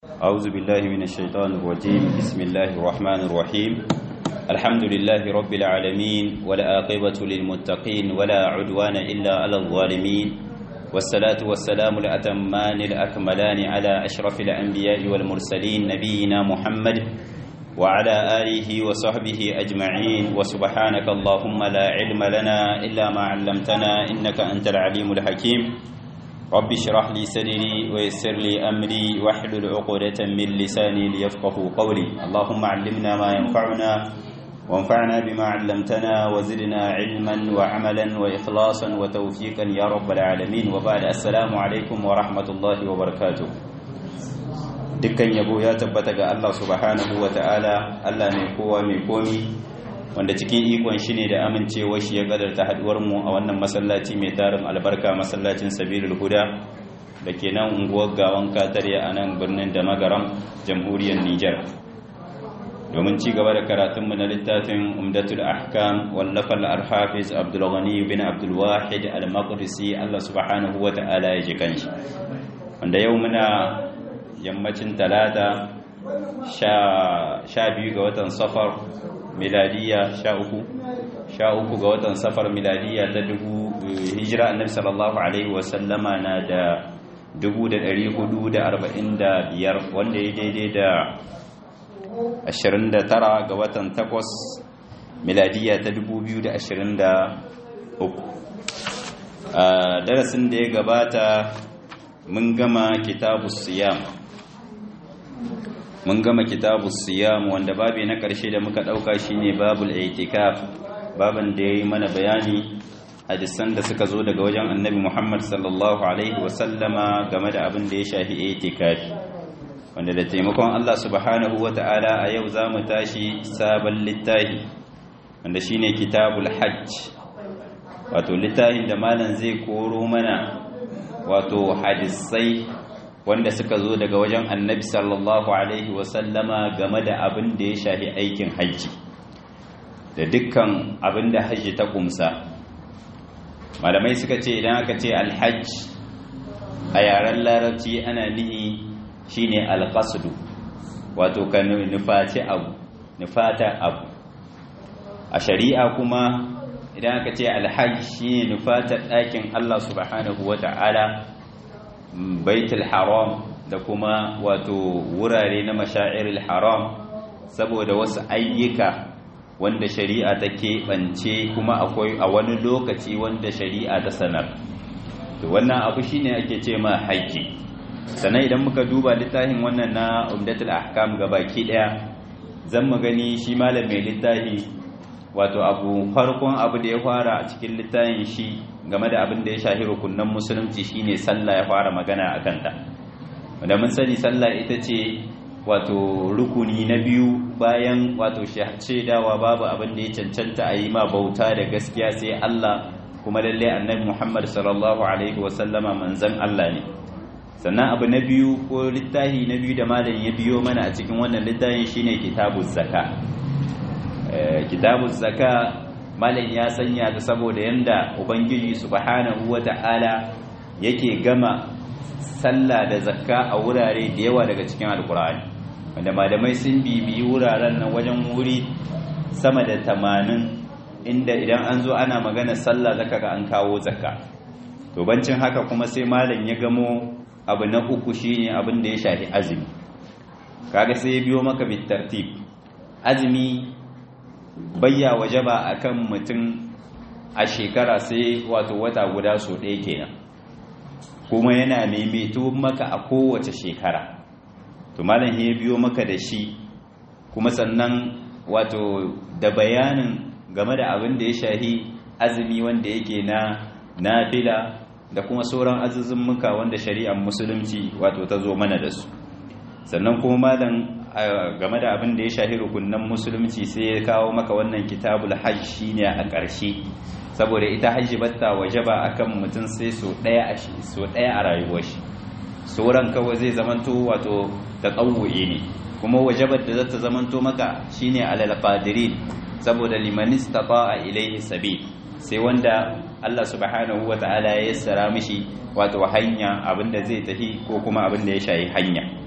أعوذ بالله من الشيطان الرجيم بسم الله الرحمن الرحيم الحمد لله رب العالمين ولا عاقبة للمتقين ولا عدوان إلا على الظالمين والصلاة والسلام الأتمان الأكملان على أشرف الأنبياء والمرسلين نبينا محمد وعلى آله وصحبه أجمعين وسبحانك اللهم لا علم لنا إلا ما علمتنا إنك أنت العليم الحكيم رب اشرح لي صدري ويسر لي أمري واحلل عقدة من لساني ليفقه قولي اللهم علمنا ما ينفعنا وانفعنا بما علمتنا وزدنا علما وعملا وإخلاصا وتوفيقا يا رب العالمين وبعد السلام عليكم ورحمة الله وبركاته dukkan yabo ya tabbata ga Allah subhanahu wa ta'ala Allah mai kowa mai komi wanda cikin ikon shi ne da amincewa shi ya kadarta haduwar mu a wannan masallaci mai tarin albarka masallacin sabilul huda da ke nan unguwar gawan katariya a nan birnin da magaram jamhuriyar Nijar domin ci gaba da karatunmu na littafin umdatul ahkam wallafar al-hafiz abdul ghani bin abdul wahid al-maqdisi Allah subhanahu wa ta'ala ya ji kanshi wanda yau muna yammacin talata sha biyu ga watan safar miladiya sha uku sha uku ga watan safar miladiya ta dubu hijira annabi sallallahu alaihi wasallama na da dubu da dari hudu da arba'in da biyar wanda ya daidai da ashirin da tara ga watan takwas miladiya ta dubu biyu da ashirin da uku darasin da ya gabata mun gama kitabu siyam mun gama kitabu siyam wanda babi na ƙarshe da muka ɗauka shine babul itikaf baban da ya yi mana bayani hadisan da suka zo daga wajen annabi muhammad sallallahu alaihi wasallama game da abin da ya shafi itikafi wanda da taimakon allah subhanahu wa ta'ala a yau za mu tashi sabon littafi wanda shine kitabul hajj wato littafin da malam zai koro mana wato hadisai wanda suka zo daga wajen annabi sallallahu alaihi wasallama game da abin da ya shafi aikin hajji da dukkan abin da hajji ta kumsa malamai suka ce idan aka ce alhajj a yaren larabci ana nihi shine alqasdu wato ka nufaci abu nufata abu a shari'a kuma idan aka ce alhajj shine nufatar ɗakin Allah subhanahu wata'ala baitul haram da kuma wato wurare na mashairil haram saboda wasu ayyuka wanda shari'a ta keɓance kuma akwai a wani lokaci wanda shari'a ta sanar to wannan abu shine ake ce ma haji sannan idan muka duba littafin wannan na umdatul ahkam gabaki daya zan mu gani shi malam mai littafi wato abu farkon abu da ya fara a cikin littafin shi game da abin da ya shafi rukunan musulunci shine sallah ya fara magana a kanta wanda mun sani sallah ita ce wato rukuni na biyu bayan wato shaidawa babu abin da ya cancanta a yi ma bauta da gaskiya sai Allah kuma lalle annabi Muhammad sallallahu alaihi wasallama manzon Allah ne sannan abu na biyu ko littafi na biyu da malam ya biyo mana a cikin wannan littafin shine kitabuz zaka kitabuz zaka malam ya sanya ta saboda yanda ubangiji subhanahu wata'ala yake gama sallah da zakka a wurare da yawa daga cikin alkur'ani wanda malamai sun bibiyi wuraren nan wajen wuri sama da tamanin inda idan an zo ana magana sallah zaka ga an kawo zakka to bancin haka kuma sai malam ya gamo abu na uku shine abin da ya shafi azumi kaga sai ya biyo maka bitartib azumi bayya wajaba akan mutum a shekara sai wato wata guda so ɗaya kenan kuma yana maimaito maka a kowace shekara to malam ya biyo maka da shi kuma sannan wato da bayanin game da abin da ya shahi azumi wanda yake na nafila da kuma sauran azuzummuka wanda shari'ar musulunci wato ta zo mana da su sannan kuma malam game da abin da ya shahi rukunan musulunci sai ya kawo maka wannan kitabul hajj shine a ƙarshe saboda ita hajji batta wajaba akan mutum sai so daya a shi so daya a rayuwar shi sauran kawai zai zamanto wato taqawwi ne kuma wajabar da zata zamanto maka shine alal qadirin saboda liman istata'a ilayhi sabil sai wanda Allah subhanahu wata'ala ya yassara mishi wato hanya abinda zai tafi ko kuma abinda ya shayi hanya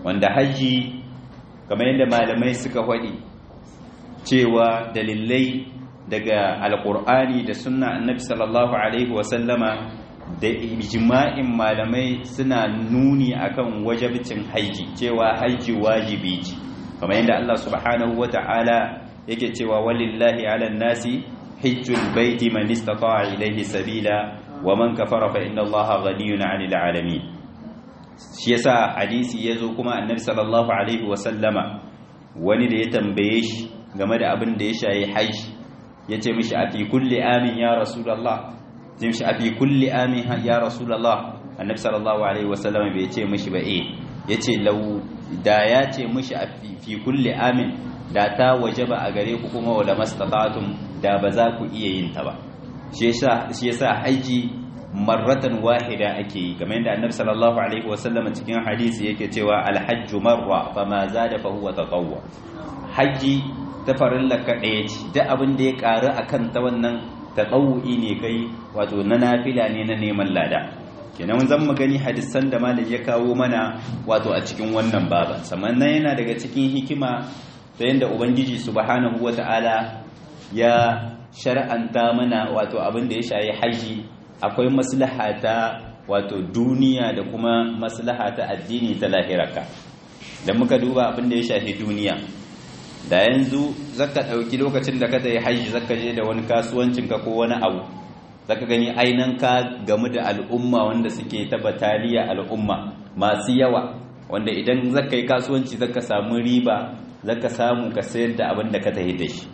wanda haji kamar yadda malamai suka faɗi cewa dalilai daga alkur'ani da sunna annabi sallallahu alaihi wasallama da ijma'in malamai suna nuni akan wajibcin haji cewa haji wajibi ce kamar yadda Allah subhanahu wata'ala yake cewa walillahi ala nasi hajjul baiti man istata'a ilayhi sabila wa man kafara fa inna Allaha ghaniyun 'anil 'alamin shi yasa hadisi yazo kuma annabi sallallahu alaihi wasallama wani da ya tambaye shi game da abin da ya shayi haji yace mishi a fi kulli amin ya rasulullah zai mishi a fi kulli amin ya rasulullah annabi sallallahu alaihi wasallam bai ce mishi ba eh yace lau da ya ce mishi a fi kulli amin da ta wajaba a gare ku kuma wala mastata'tum da ba za ku iya yin ta ba shi yasa shi yasa haji marratan wahida ake yi kamar yadda annabi sallallahu alaihi wasallam cikin hadisi yake cewa alhajju marra fama zada fa huwa tatawwu haji ta farilla ka ɗaya ce duk abin da ya ƙaru akan ta wannan taɗau'i ne kai wato na nafila ne na neman lada kenan zan mu gani hadisan da malam ya kawo mana wato a cikin wannan baban sannan yana daga cikin hikima ta yadda ubangiji subhanahu wata'ala ya shar'anta mana wato abin da ya shayi haji akwai maslaha ta wato duniya da kuma maslaha ta addini ta lahiraka da muka duba abin da ya shafi duniya da yanzu zaka ɗauki lokacin da ka tayi haji zaka je da wani kasuwancin ka ko wani abu zaka gani ainan ka gamu da al'umma wanda suke ta bataliya al'umma masu yawa wanda idan zaka yi kasuwanci zaka samu riba zaka samu ka sayar da abin da ka tayi da shi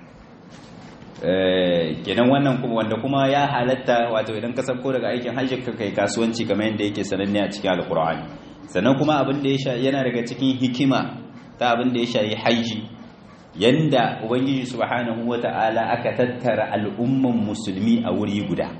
kenan wannan kuma wanda kuma ya halatta wato idan ka sauko daga aikin hajji ka kai kasuwanci kamar yadda yake sananne a cikin alkur'ani sannan kuma abin da ya yana daga cikin hikima ta abin da ya shayi haji yanda ubangiji subhanahu wata'ala aka tattara al'umman musulmi a wuri guda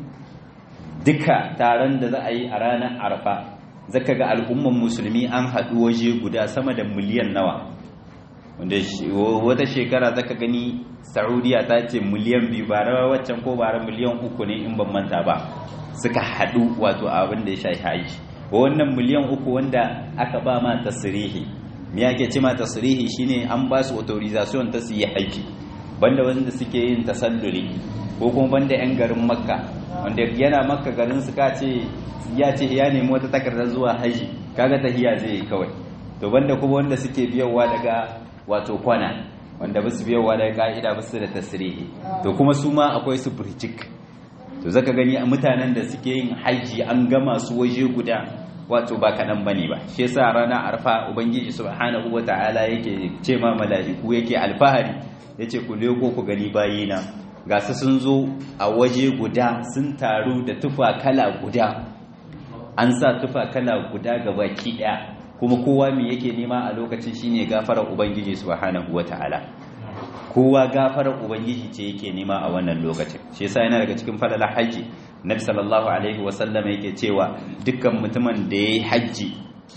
duka taron da za a yi a ranar arfa zaka ga al'umman musulmi an haɗu waje guda sama da miliyan nawa wanda wata shekara zaka gani saudiya ta ce miliyan biyu ba rawa waccan ko bara miliyan uku ne in ban manta ba suka haɗu wato abin da ya shafi haji wannan miliyan uku wanda aka ba ma tasirihi me yake ce ma tasirihi shine an ba su authorization ta su yi haji banda wanda suke yin tasalluli ko kuma banda yan garin makka wanda yana makka garin su ka ce ya ce ya nemi wata takardar zuwa haji kaga tahiya zai yi kawai to banda kuma wanda suke biyowa daga wato kwana wanda ba su biyowa daga ka'ida ba su da tasirihi to kuma su ma akwai su burjik to zaka gani mutanen da suke yin haji an gama su waje guda wato ba kaɗan bane ba shi yasa rana arfa ubangiji subhanahu wata'ala yake ce ma mala'iku yake alfahari yace ku leko ku gani bayina ga su sun zo a waje guda sun taru da tufa kala guda an sa tufa kala guda ga baki ɗaya kuma kowa me yake nema a lokacin shine gafarar ubangiji subhanahu wata'ala kowa gafarar ubangiji ce yake nema a wannan lokacin shi yasa yana daga cikin falalar haji nabi sallallahu alaihi wasallam yake cewa dukkan mutumin da yayi haji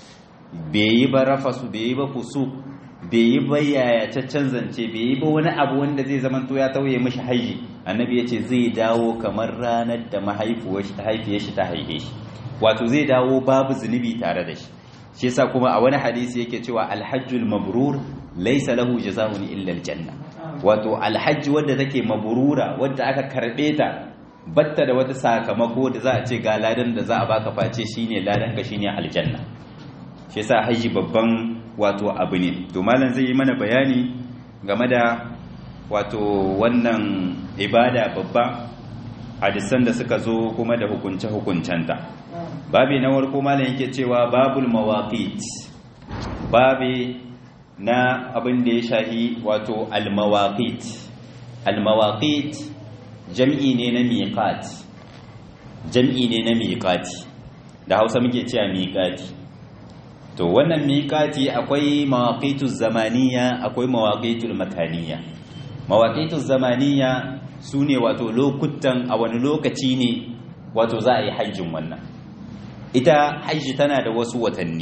bai yi ba rafasu bai yi ba fusu bai yi ba yayacaccen zance bai yi ba wani abu wanda zai zama to ya tauye mishi haji annabi yace zai dawo kamar ranar da mahaifiyar shi ta haife shi ta haife shi wato zai dawo babu zunubi tare da shi shi yasa kuma a wani hadisi yake cewa alhajjul mabrur laysa lahu jazaa'un illa aljanna wato alhajji wadda take mabrura wadda aka karbe ta batta da wata sakamako da za a ce ga ladan da za a baka face shine ladan ka shine aljanna shi yasa haji babban wato abu ne to malam zai yi mana bayani game da wato wannan ibada babba hadisan da suka zo kuma da hukunce hukuncenta babi na warko malam yake cewa babul mawaqit babi na abin da ya shahi wato al-mawaqit al-mawaqit jam'i ne na miqat jam'i ne na miqati da Hausa muke cewa miqati to wannan miqati akwai mawaqituz zamaniya akwai mawaqitul makaniya mawaqituz zamaniya sune wato lokutan a wani lokaci ne wato za a yi hajjin wannan ita hajji tana da wasu watanni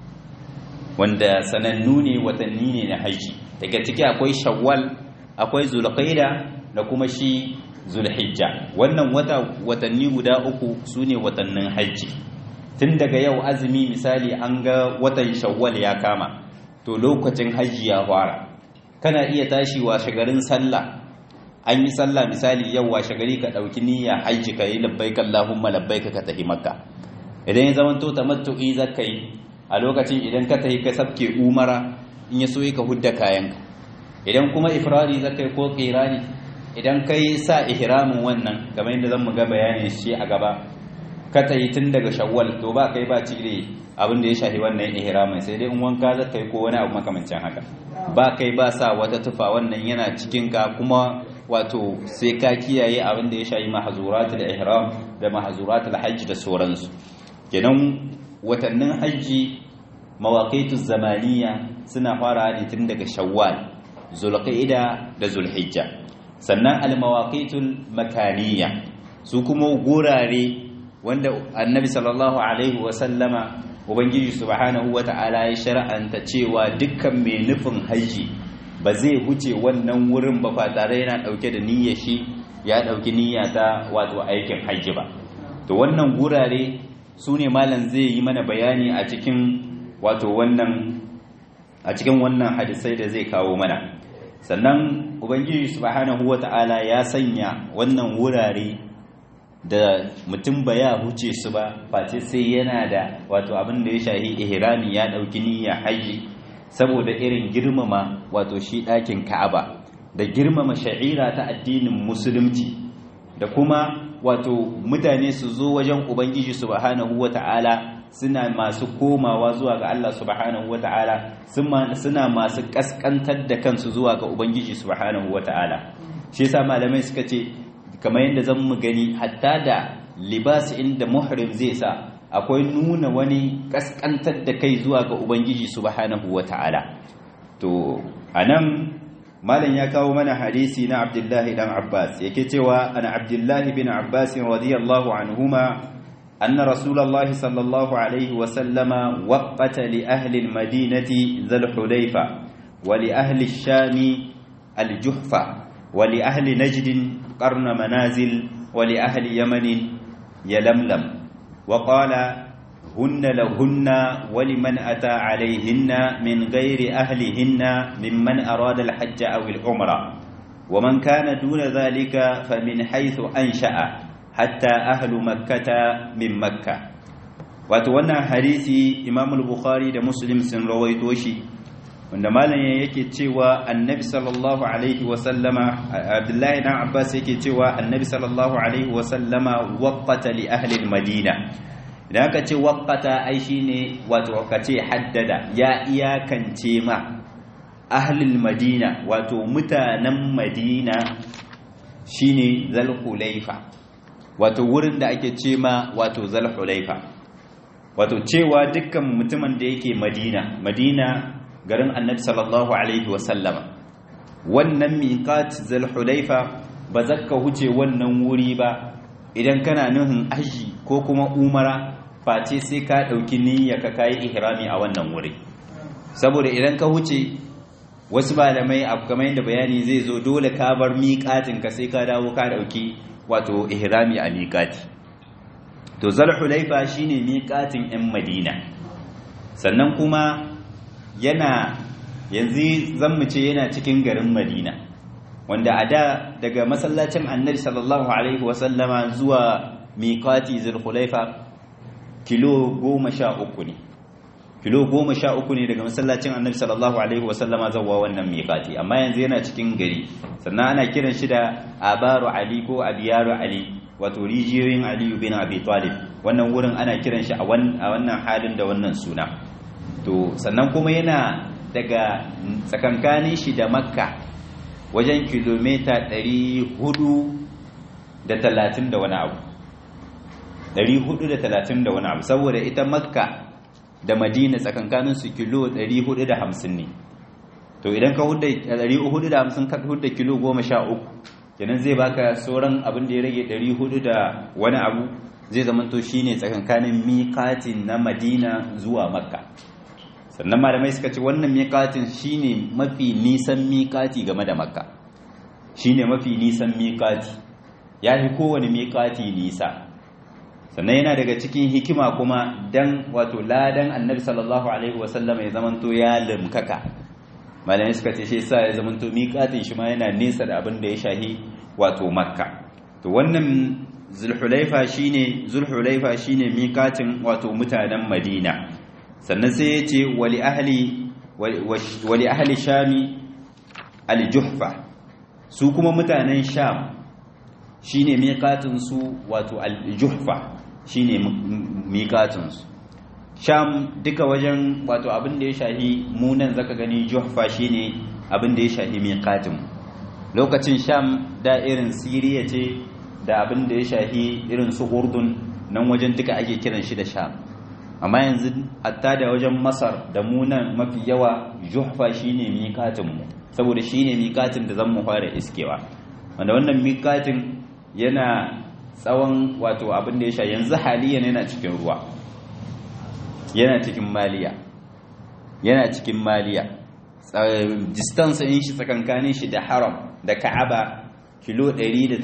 wanda sanannu ne watanni ne na hajji daga ciki akwai shawwal akwai zulqaida da kuma shi zulhijja wannan wata watanni guda uku su ne watannin hajji tun daga yau azumi misali an ga watan shawwal ya kama to lokacin hajji ya fara kana iya tashi washe garin sallah an yi sallah misali yau washe gari ka ɗauki niyya hajji ka yi labbaik Allahumma labbaik ka tafi makka idan ya zama to tamattu'i zaka yi a lokacin idan ka tafi ka sabke umara in ya so ka hudda kayanka idan kuma ifrari zaka yi ko qirani idan kai sa ihramin wannan kamar yadda zan mu ga bayanin shi a gaba ka tayi tun daga shawwal to ba kai ba cire abin da ya shafi wannan ihramin sai dai in wanka zaka yi ko wani abu makamancin haka ba kai ba sa wata tufa wannan yana cikin ka kuma wato sai ka kiyaye abin da ya shayi mahazuratul ihram da mahazuratul hajji da sauransu kenan watannin hajji mawaqitu zamaniya suna fara ne tun daga shawwal zulqa'ida da zulhijja sannan almawaqitul makaniya su kuma gurare wanda annabi sallallahu alaihi wa sallama ubangiji subhanahu wata'ala ya shar'anta cewa dukkan mai nufin hajji ba zai huce wannan wurin ba fa tare yana dauke da niyyar shi ya dauki niyya ta wato aikin hajji ba to wannan gurare su ne malam zai yi mana bayani a cikin wato wannan a cikin wannan hadisai da zai kawo mana sannan ubangiji subhanahu wata'ala ya sanya wannan wurare da mutum ba ya huce su ba face sai yana da wato abin da ya shahi ihrami ya dauki niyya hajji saboda irin girmama wato shi ɗakin ka'aba da girmama sha'ira ta addinin musulunci da kuma wato mutane su zo wajen ubangiji subhanahu wata'ala suna masu komawa zuwa ga Allah subhanahu wata'ala suna masu kaskantar da kansu zuwa ga ubangiji subhanahu wata'ala shi yasa malamai suka ce kamar yadda zan mu gani hatta da libas inda muhrim zai sa akwai nuna wani kaskantar da kai zuwa ga ubangiji subhanahu wata'ala to anan malam ya kawo mana hadisi na abdullahi dan abbas yake cewa ana abdullahi bin abbas radiyallahu anhuma anna rasulullahi sallallahu alaihi wa sallama waqata li ahli almadinati dhul hulayfa wa li ahli ash-sham al-juhfa wa li ahli najd qarna manazil wa li ahli yaman yalamlam wa qala هن لهن ولمن أتى عليهن من غير أهلهن ممن أراد الحج أو العمرة ومن كان دون ذلك فمن حيث أنشأ حتى أهل مكة من مكة وتوانا حديثي إمام البخاري ده مسلم سن رويتوشي wanda malam yake cewa annabi sallallahu alaihi wasallama abdullahi dan abbas yake cewa annabi sallallahu alaihi wasallama waqata li ahli al-madina idan aka ce waƙata ai shine wato ka ce haddada ya iyakance ma ahlul madina wato mutanen madina shine zalhulaifa wato wurin da ake ce ma wato zalhulaifa wato cewa dukkan mutumin da yake madina madina garin annabi sallallahu alaihi wasallama wannan miqat zalhulaifa ba zakka huce wannan wuri ba idan kana nuhin aji ko kuma umara face sai ka ɗauki niyya ka kayi ihrami a wannan wuri saboda idan ka huce wasu malamai abu kamar yadda bayani zai zo dole ka bar miƙatin ka sai ka dawo ka ɗauki wato ihrami a miƙati to zalhulaifa shine miƙatin 'yan madina sannan kuma yana yanzu zan mu ce yana cikin garin madina wanda a da daga masallacin annabi sallallahu alaihi wasallama zuwa miƙati zulhulaifa kilo goma sha uku ne kilo goma sha uku ne daga masallacin annabi sallallahu alaihi wasallama zawa wannan miƙati amma yanzu yana cikin gari sannan ana kiran shi da abaru ali ko abiyaru ali wato rijiyoyin aliyu bin abi talib wannan wurin ana kiran shi a wannan halin da wannan suna to sannan kuma yana daga tsakankanin shi da makka wajen kilomita 430 da wani abu 430 da wani abu saboda ita makka da madina tsakankanin su kilo 450 ne to idan ka hudda 450 ka hudda kilo 13 kenan zai baka sauran abin da ya rage 400 da wani abu zai zama to shine tsakankanin miƙatin na madina zuwa makka sannan malamai suka ce wannan miƙatin shine mafi nisan miƙati game da makka shine mafi nisan miƙati ya fi kowane miƙati nisa sannan yana daga cikin hikima kuma dan wato ladan annabi sallallahu alaihi wasallam ya zamanto ya limkaka malamai suka ce shi yasa ya zamanto miƙatin shi ma yana nesa da abin da ya shahi wato makka to wannan zulhulaifa shine zulhulaifa shine miƙatin wato mutanen madina sannan sai ya ce wali ahli wali ahli shami al-juhfa su kuma mutanen sham shine miƙatin su wato al-juhfa shine miƙatin su sham duka wajen wato abin da ya shahi munan zaka gani juhfa shine abin da ya shahi miƙatin lokacin sham da irin siriya ce da abin da ya shahi irin su urdun nan wajen duka ake kiran shi da sham amma yanzu hatta da wajen masar da munan mafi yawa juhfa shine miƙatin mu saboda shine miƙatin da zan mu fara iskewa wanda wannan miƙatin yana tsawon wato abin da ya sha yanzu haliyan yana cikin ruwa yana cikin maliya yana cikin maliya distance in shi tsakankanin shi da haram da ka'aba kilo 183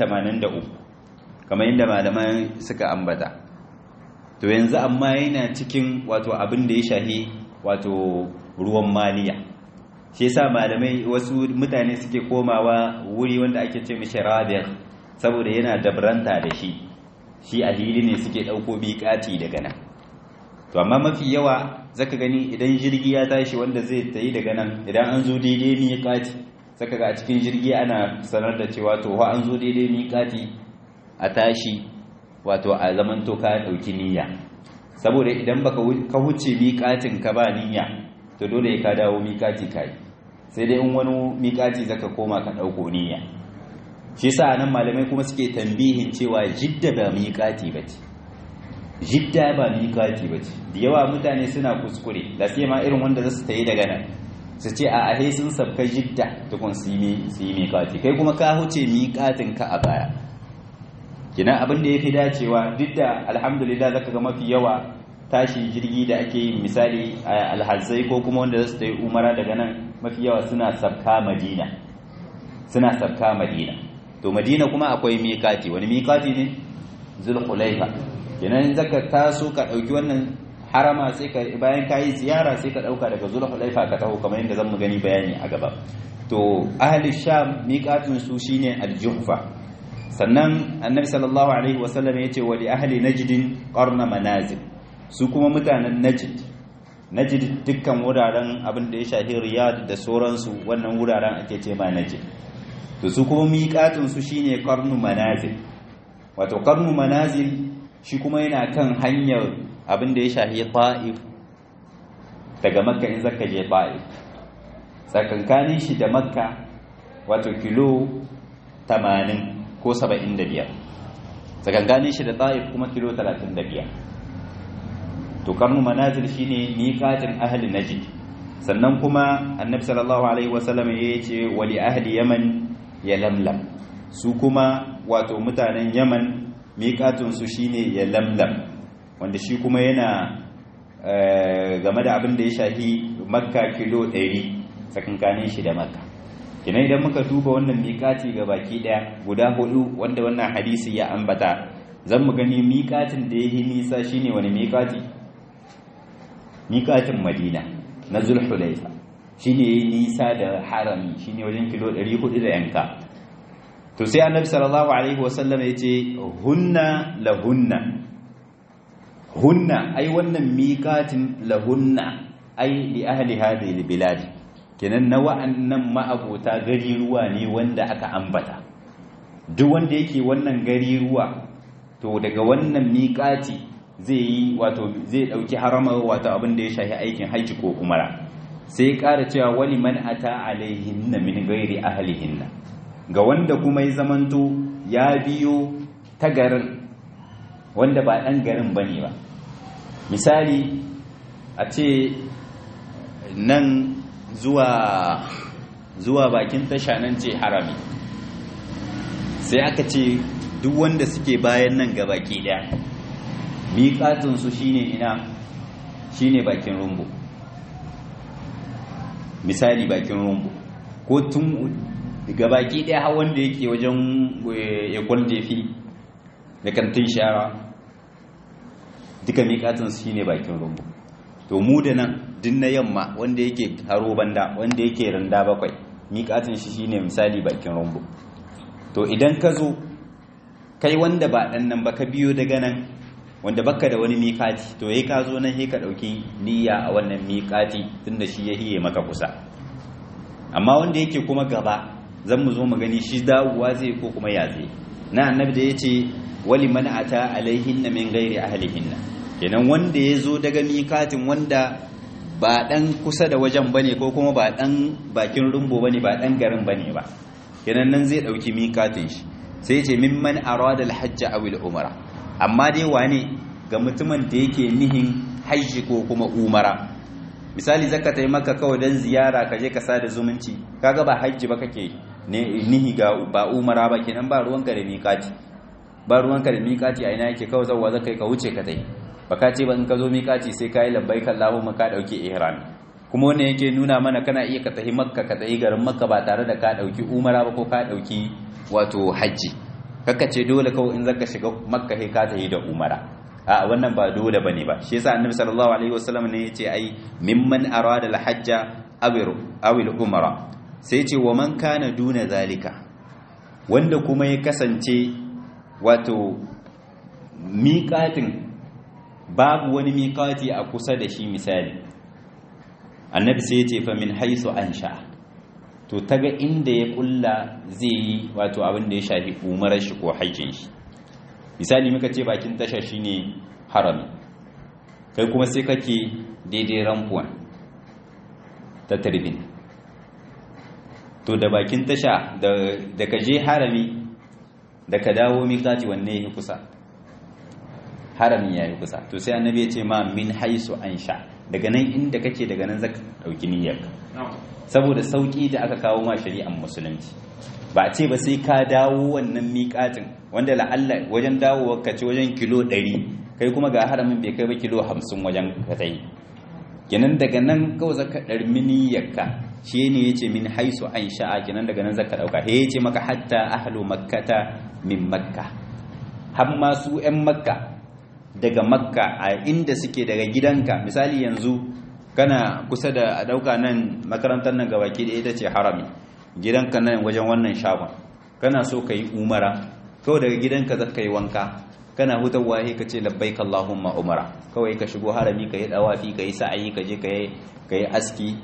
kamar yadda malaman suka ambata to yanzu amma yana cikin wato abin da ya shahi wato ruwan maliya shi yasa malamai wasu mutane suke komawa wuri wanda ake ce mishi rabir saboda yana dabranta da shi shi a hili ne suke ɗauko biƙati daga nan to amma mafi yawa zaka gani idan jirgi ya tashi wanda zai tayi daga nan idan an zo daidai miƙati zaka ga a cikin jirgi ana sanar da cewa to an zo daidai miƙati a tashi wato a zaman to ka ɗauki niyya saboda idan baka ka huce miƙatin ka ba niyya to dole ka dawo miƙati kai sai dai in wani miƙati zaka koma ka ɗauko niyya shi sa nan malamai kuma suke tambihin cewa jidda ba miƙati ba ce jidda ba miƙati ba ce da yawa mutane suna kuskure da sai ma irin wanda za su ta yi daga nan su ce a ahe sun sabka jidda tukun su yi miƙati kai kuma ka huce miƙatin ka a baya kina abin da ya fi dacewa duk da alhamdulillah zaka ga mafi yawa tashin jirgi da ake yi misali alhazai ko kuma wanda za su ta yi umara daga nan mafi yawa suna sabka madina suna sabka madina to madina kuma akwai miƙati wani miƙati ne zulhulaifa kenan zaka taso ka ɗauki wannan harama sai ka bayan ka yi ziyara sai ka ɗauka daga zulhulaifa ka taho kamar yadda zan mu gani bayani a gaba to ahli sham miƙatin su shine aljuhfa sannan annabi sallallahu alaihi wasallam ya ce wa li ahli najdin qarna manazil su kuma mutanen najd najd dukkan wuraren abin da ya shafi riyad da sauransu wannan wuraren ake ce ma najd to su kuma miƙatun su shine qarnu manazil wato qarnu manazil shi kuma yana kan hanyar abin da ya shafi ta'if daga makka in zaka je ta'if tsakankanin shi da makka wato kilo 80 ko 75 tsakankanin shi da ta'if kuma kilo 35 to karnu manazil shine miqatin ahli najd sannan kuma annabi sallallahu alaihi wasallam ya ce wali ahli yaman ya lamlam su kuma wato mutanen yaman miqatun su shine ya lamlam wanda shi kuma yana game da abin da ya shafi makka kilo 100 tsakankanin shi da makka kina idan muka duba wannan miƙati ga baki ɗaya guda hudu wanda wannan hadisi ya ambata zan mu gani miƙatin da ya yi nisa shine wani miƙati miƙatin madina na zulhulaifa shine ya yi nisa da harami shine wajen kilo 400 da yanka to sai annabi sallallahu alaihi wasallam ya ce hunna lahunna hunna ai wannan miƙatin lahunna ai li ahli hadhihi albilad kenan na wa'annan ma'abota gari ruwa ne wanda aka ambata duk wanda yake wannan gari ruwa to daga wannan miƙati zai yi wato zai dauki harama wato abin da ya shafi aikin haji ko umara sai ya ƙara cewa wali man ata alaihinna min ghairi ahlihinna ga wanda kuma ya zamanto ya biyo ta garin wanda ba ɗan garin bane ba misali a ce nan zuwa zuwa bakin tasha nan ce harami sai aka ce duk wanda suke bayan nan ga baki daya miƙatinsu shine ina shine bakin rumbu misali bakin rumbu ko tun ga baki daya har wanda yake wajen ya kwaljefi da kantin shara duka miƙatin su shine bakin rumbu to mu da nan din na yamma wanda yake haro banda wanda yake randa bakwai miƙatin shi shine misali bakin rumbu to idan ka zo kai wanda ba dan nan ba ka biyo daga nan wanda baka da wani miƙati to yayi ka zo nan sai ka dauki niyya a wannan miƙati tunda shi ya hiye maka kusa amma wanda yake kuma gaba zan mu zo mu gani shi dawowa zai ko kuma ya zai na annabi da yace wali man ata alaihinna min ghairi ahlihinna kenan wanda ya zo daga miƙatin wanda ba dan kusa da wajen bane ko kuma ba dan bakin rumbo bane ba dan garin bane ba kenan nan zai dauki miƙatin shi sai ce mimman arada alhajj aw umra amma dai wane ga mutumin da yake nihin hajji ko kuma umara misali zaka tai maka kawai dan ziyara ka je ka sada zumunci kaga ba hajji ba kake ne nihi ga ba umara ba kenan ba ruwanka da miƙati ba ruwanka da miƙati a ina yake kawai zawwa zaka ka wuce ka tai baka ce ba in ka zo miƙati sai ka yi labbaik Allahumma ka dauke ihram kuma wannan yake nuna mana kana iya ka tafi makka ka tafi garin makka ba tare da ka dauki umara ba ko ka dauki wato hajji kaka ce dole kawai in zaka shiga makka sai ka tafi da umara a wannan ba dole bane ba shi yasa annabi sallallahu alaihi wasallam ne yace ai mimman arada al-hajja aw al-umara sai yace wa man kana duna zalika wanda kuma ya kasance wato miƙatin babu wani miƙati a kusa da shi misali annabi sai yace fa min haisu ansha to taga inda ya kulla zai yi wato abin da ya shafi umarar shi ko hajjin shi misali muka ce bakin tasha shine harami kai kuma sai kake daidai rampuwan ta turbin to da bakin tasha da ka je harami da ka dawo miƙati wanne ya kusa harami ya yi kusa to sai annabi ya ce ma min haisu an sha daga nan inda kake daga nan zaka ɗauki niyyarka saboda sauƙi da aka kawo ma shari'ar musulunci ba a ce ba sai ka dawo wannan miƙatin wanda la'alla wajen dawo ka ci wajen kilo 100 kai kuma ga haramin bai kai ba kilo 50 wajen ka tai kenan daga nan kawai zaka ɗarmi niyyarka shi ne ya ce min haisu an sha'a kenan daga nan zaka ɗauka he ya ce maka hatta ahlu makkata min makka har ma su 'yan makka daga makka a inda suke daga gidanka misali yanzu kana kusa da a ɗauka nan makarantar nan gabaki da ita ce harami gidanka nan wajen wannan shagon kana so ka yi umara kawai daga gidanka za ka yi wanka kana hutarwa ka ce labbaik Allahumma umara kawai ka shigo harami ka yi dawafi ka yi sa'ayi ka je ka yi aski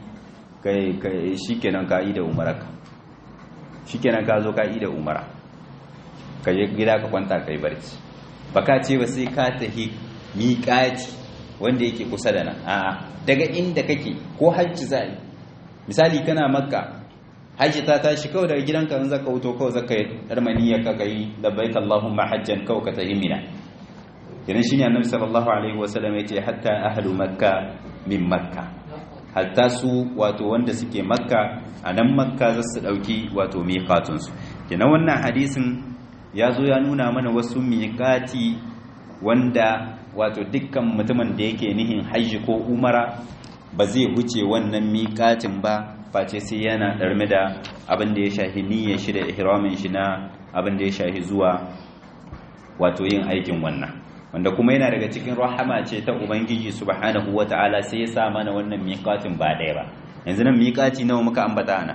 shi kenan ka yi da umaraka shi kenan ka zo ka yi da umara ka je gida ka kwanta ka yi barci baka ce ba sai ka tahi miƙati wanda yake kusa da nan a'a daga inda kake ko hajji za yi misali kana makka hajji ta tashi kawai daga gidanka in zaka wuto kawai zaka yi darmaniya ka kai labbaik allahumma hajjan kawai ka tahi mina kenan shine annabi sallallahu alaihi wasallam yace hatta ahlu makka min makka hatta su wato wanda suke makka a nan makka za su dauki wato miqatun su kenan wannan hadisin ya zo ya nuna mana wasu miƙati wanda wato dukkan mutumin da yake nihin hajji ko umara ba zai huce wannan miƙatin ba face sai yana ɗarme da abin da ya shahi niyyar shi da ihramin shi na abin da ya shahi zuwa wato yin aikin wannan wanda kuma yana daga cikin rahama ce ta ubangiji subhanahu wata'ala sai ya sa mana wannan miƙatin ba ɗaya ba yanzu nan miƙati nawa muka ambata ana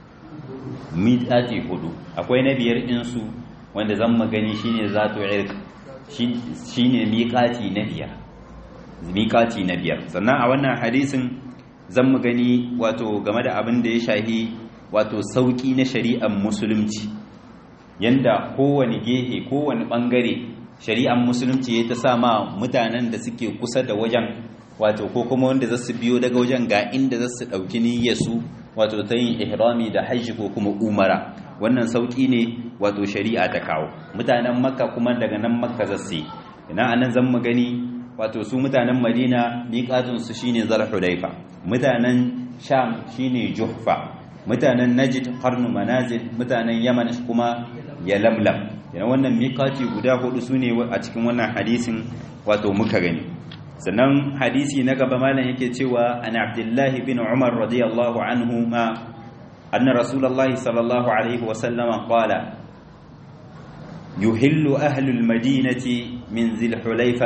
miƙati hudu akwai na biyar ɗinsu wanda zan magani shine zatu irq shine miqati na biyar miqati na biyar sannan a wannan hadisin zan magani wato game da abin da ya shahi wato sauki na shari'ar musulunci yanda kowane gehe kowane bangare shari'ar musulunci ya ta sa ma mutanen da suke kusa da wajen wato ko kuma wanda za su biyo daga wajen ga inda za su ɗauki niyyarsu wato ta yin ihrami da hajji ko kuma umara wannan sauki ne wato shari'a ta kawo mutanen makka kuma daga nan makka zasu ina anan zan mu gani wato su mutanen madina miqatun su shine zulhulaifa mutanen sham shine juhfa mutanen najd qarnu manazil mutanen yaman kuma yalamlam yana wannan miqati guda hudu sune a cikin wannan hadisin wato muka gani sannan hadisi na gaba malam yake cewa an abdullahi bin umar radiyallahu anhu ma أن رسول الله صلى الله عليه وسلم قال يهل أهل المدينة من ذي الحليفة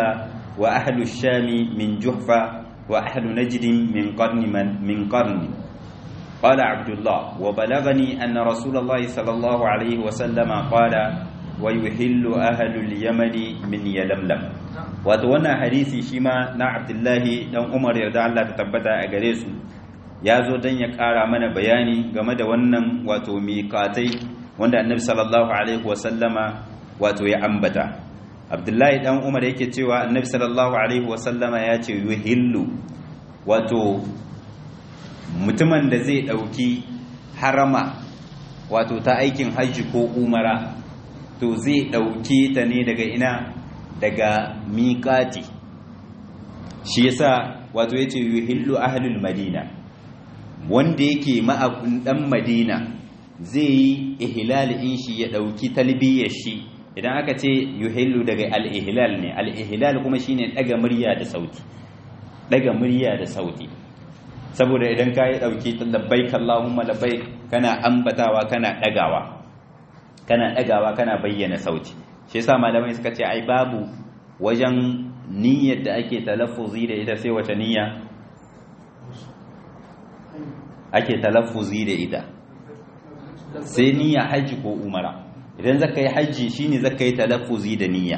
wa ahlu shami min juhfa wa ahlu najd min qarni min qarni قال عبد الله وبلغني أن رسول الله صلى الله عليه وسلم قال ويحل أهل اليمن من يلملم وتوانا حديثي شما نا عبد الله دان عمر يرضى الله تتبتا أغريسو ya zo don ya ƙara mana bayani game da wannan wato miƙatai wanda annabi sallallahu alaihi wasallama wato ya ambata abdullahi dan umar yake cewa annabi sallallahu alaihi wasallama ya ce yuhillu wato mutumin da zai ɗauki harama wato ta aikin hajji ko umara to zai ɗauke ta ne daga ina daga miƙati shi yasa wato yace yuhillu ahlul madina wanda yake ma'abun dan madina zai yi ihlal in shi ya ɗauki talbiyar shi idan aka ce yuhillu daga al-ihlal ne al-ihlal kuma shine daga murya da sauti daga murya da sauti saboda idan ka yi ɗauki labbaik Allahumma labbaik kana ambatawa kana ɗagawa kana ɗagawa kana bayyana sauti shi yasa malamai suka ce ai babu wajen niyyar da ake talaffuzi da ita sai wace niyya ake talaffuzi da ita sai niyya haji ko umara idan zaka yi haji shine zaka yi talaffuzi da niyya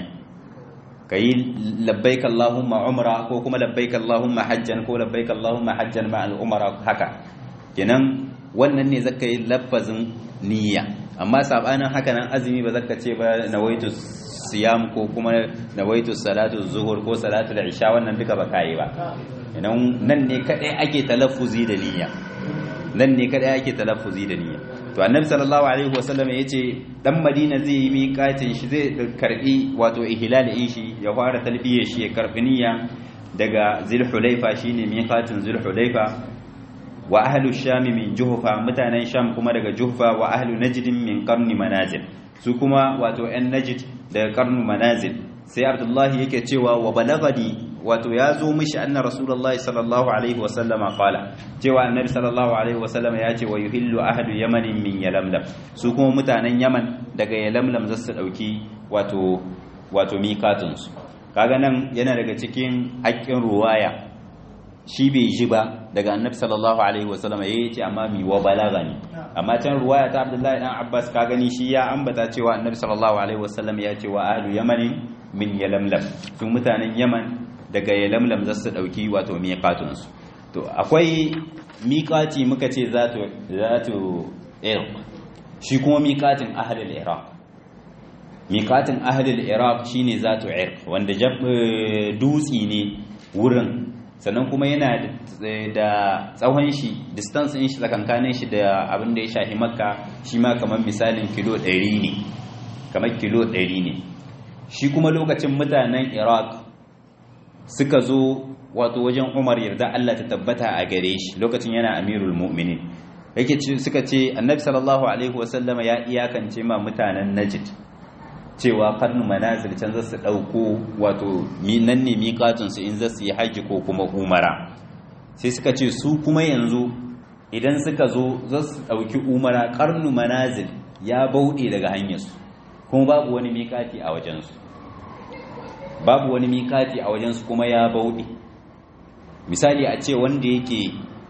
ka yi labbaik Allahumma umra ko kuma labbaik Allahumma hajjan ko labbaik Allahumma hajjan ma al'umara haka kenan wannan ne zaka yi lafazin niyya amma sabanin haka nan azumi ba zaka ce ba nawaitu siyam ko kuma nawaitu salatu zuhur ko salatu isha wannan duka ba kai ba kenan nan ne kadai ake talaffuzi da niyya nan ne kadai ake talaffuzi da niyya to annabi sallallahu alaihi wasallam yace dan madina zai yi miƙatin shi zai karbi wato ihlal in shi ya fara talbiyar shi ya karbi niyya daga zulhulaifa shine miƙatin zulhulaifa wa ahlu sham min juhfa mutanen sham kuma daga juhfa wa ahlu najd min qarni manazil su kuma wato ɗan najd daga qarnu manazil sai abdullahi yake cewa wa balagadi wato ya zo mishi anna rasulullahi sallallahu alaihi wasallama qala cewa annabi sallallahu alaihi wasallama ya ce wa yuhillu ahadu yamanin min yalamlam su kuma mutanen yaman daga yalamlam za su dauki wato wato miqatun su kaga nan yana daga cikin haƙƙin ruwaya shi bai ji ba daga annabi sallallahu alaihi wasallama yayi ce amma mi wa balagani amma can ruwaya ta abdullahi dan abbas ka gani shi ya ambata cewa annabi sallallahu alaihi wasallam ya ce wa ahlu yamanin min yalamlam su mutanen yaman daga yalamlam za su ɗauki wato miƙatunsu to akwai miƙati muka ce za to irq shi kuma miƙatin ahalil iraq miƙatin ahalil iraq shi ne za to irq wanda dutsi ne wurin sannan kuma yana da tsawon shi distance in shi tsakankanin shi da abin da ya shahi makka shi ma kamar misalin kilo 100 ne kamar kilo 100 ne shi kuma lokacin mutanen iraq suka zo wato wajen umar yarda Allah ta tabbata a gare shi lokacin yana amirul mu'minin yake suka ce annabi sallallahu alaihi wasallama ya iyakance ma mutanen najd cewa karnu manazil can zasu dauko wato nan ne miƙatun su in zasu yi haji ko kuma umara sai suka ce su kuma yanzu idan suka zo zasu dauki umara karnu manazil ya bauɗe daga hanyarsu kuma babu wani miƙati a wajensu babu wani mikati a wajensu kuma ya bauɗe misali a ce wanda yake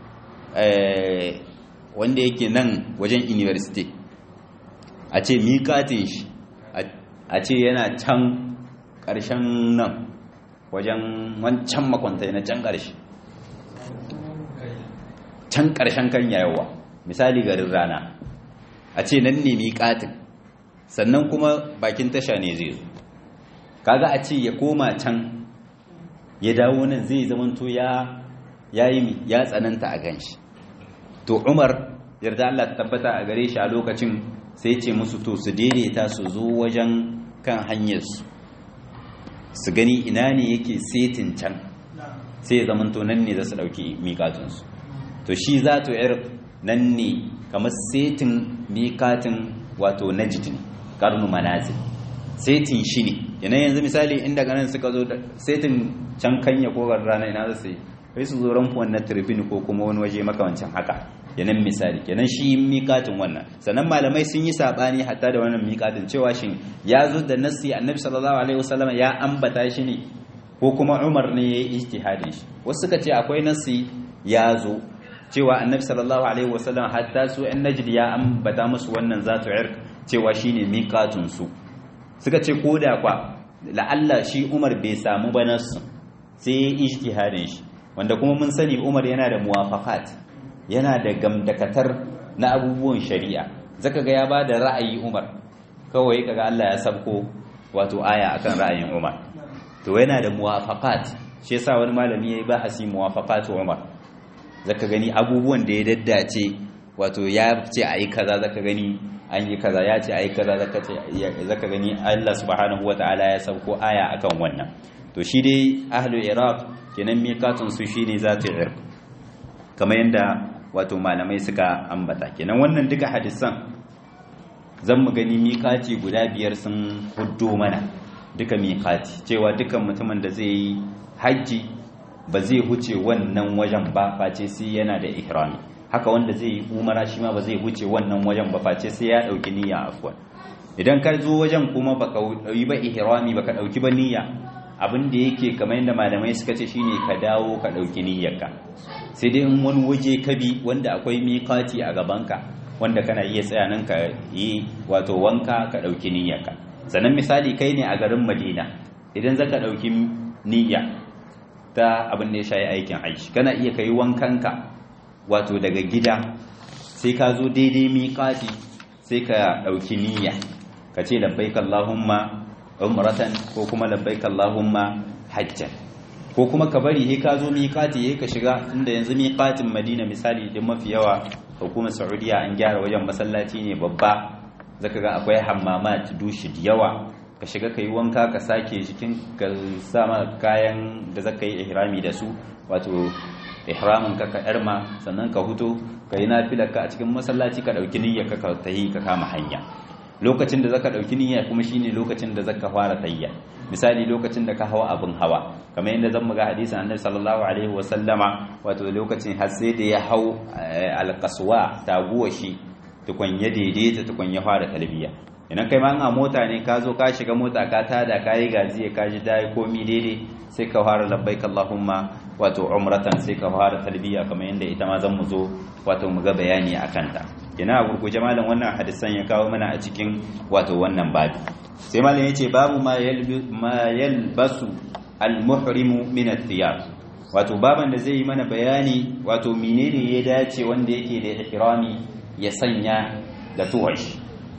wanda yake nan wajen university a ce mikatin shi a ce yana can ƙarshen nan wajen wancan makwantai na can ƙarshe can ƙarshen kan yayawa misali garin rana a ce nan ne mikatin sannan kuma bakin tasha ne zai zo kaga a ce ya koma can ya dawo nan zai zamanto ya yayi ya tsananta a ganshi to Umar yarda Allah ta tabbata a gare shi a lokacin sai ce musu to su daidaita su zo wajen kan hanyar su su gani ina ne yake setin can sai ya zamanto nan ne za su dauki miƙatun su to shi za to yar nan ne kamar setin miƙatin wato najd ne karnu manazil setin shi ne yana yanzu misali inda ganin suka zo setin can kanya ko rana ina za su yi sai su zo ranfuwan na turbin ko kuma wani waje makamancin haka yanan misali kenan shi miƙatin wannan sannan malamai sun yi saɓani hatta da wannan miƙatin cewa shin ya zo da nassi annabi sallallahu alaihi wasallam ya ambata shi ne ko kuma Umar ne yayi ijtihadin shi wasu suka ce akwai nasi ya zo cewa annabi sallallahu alaihi wasallam hatta su ɗan najd ya ambata musu wannan zatu irk cewa shine miqatun su suka ce koda kwa la'alla shi Umar bai samu ba nasu sai ijtihadin shi wanda kuma mun sani Umar yana da muwafaqat yana da gamdakatar na abubuwan shari'a zaka ga ya bada ra'ayi Umar kawai kaga Allah ya sabko wato aya akan ra'ayin Umar to yana da muwafaqat shi yasa wani malami yayi bahasi muwafaqat Umar zaka gani abubuwan da ya daddace wato ya ce ayi kaza zaka gani an yi kaza ya ce ayi kaza zaka ce zaka gani Allah subhanahu wataala ya sauko aya akan wannan to shi dai ahlul iraq kenan miqatun su shine zatu irq kamar yanda wato malamai suka ambata kenan wannan duka hadisan zan mu gani miqati guda biyar sun huddo mana duka miqati cewa dukan mutumin da zai yi haji ba zai huce wannan wajen ba face sai yana da ihrami haka wanda zai yi umara shi ma ba zai huce wannan wajen ba face sai ya dauki niyya afwan idan ka zo wajen kuma baka yi ba ihrami baka dauki ba niyya abin da yake kamar yadda malamai suka ce shine ka dawo ka dauki niyyarka sai dai in wani waje ka bi wanda akwai miqati a gabanka wanda kana iya tsaya nan ka yi wato wanka ka dauki niyyarka sannan misali kai ne a garin Madina idan zaka dauki niyya ta abin da ya shayi aikin aiki kana iya kai wankanka wato daga gida sai ka zo daidai miƙati sai ka ɗauki niyya ka ce labbaik Allahumma umratan ko kuma labbaik Allahumma hajjan ko kuma ka bari he ka zo miƙati he ka shiga inda yanzu miƙatin Madina misali din mafi yawa hukumar Saudiya an gyara wajen masallaci ne babba zaka ga akwai hammamat dushi da yawa ka shiga ka yi wanka ka sake jikin ka sama kayan da zaka yi ihrami da su wato ihramin ka ka yarma sannan ka huto ka yi nafilar ka a cikin masallaci ka dauki niyyar ka ka tahi ka kama hanya lokacin da zaka dauki niyya kuma shine lokacin da zaka fara tayya misali lokacin da ka hawa abin hawa kamar yadda zan muga hadisin annabi sallallahu alaihi wasallama wato lokacin har sai da ya hau alqaswa taguwa shi tukun ya daidaita tukun ya fara talbiya idan kai ma a mota ne ka zo ka shiga mota ka tada ka yi gaziya ka ji dai komi daidai sai ka fara labbaik Allahumma wato umratan sai ka fara talbiya kamar yadda ita ma zan mu zo wato mu ga bayani akan ta kina a gurguje malam wannan hadisan ya kawo mana a cikin wato wannan babu sai malam yace babu ma ma yalbasu al-muhrimu min ath-thiyab wato baban da zai yi mana bayani wato menene ya dace wanda yake da ihrami ya sanya da tuwashi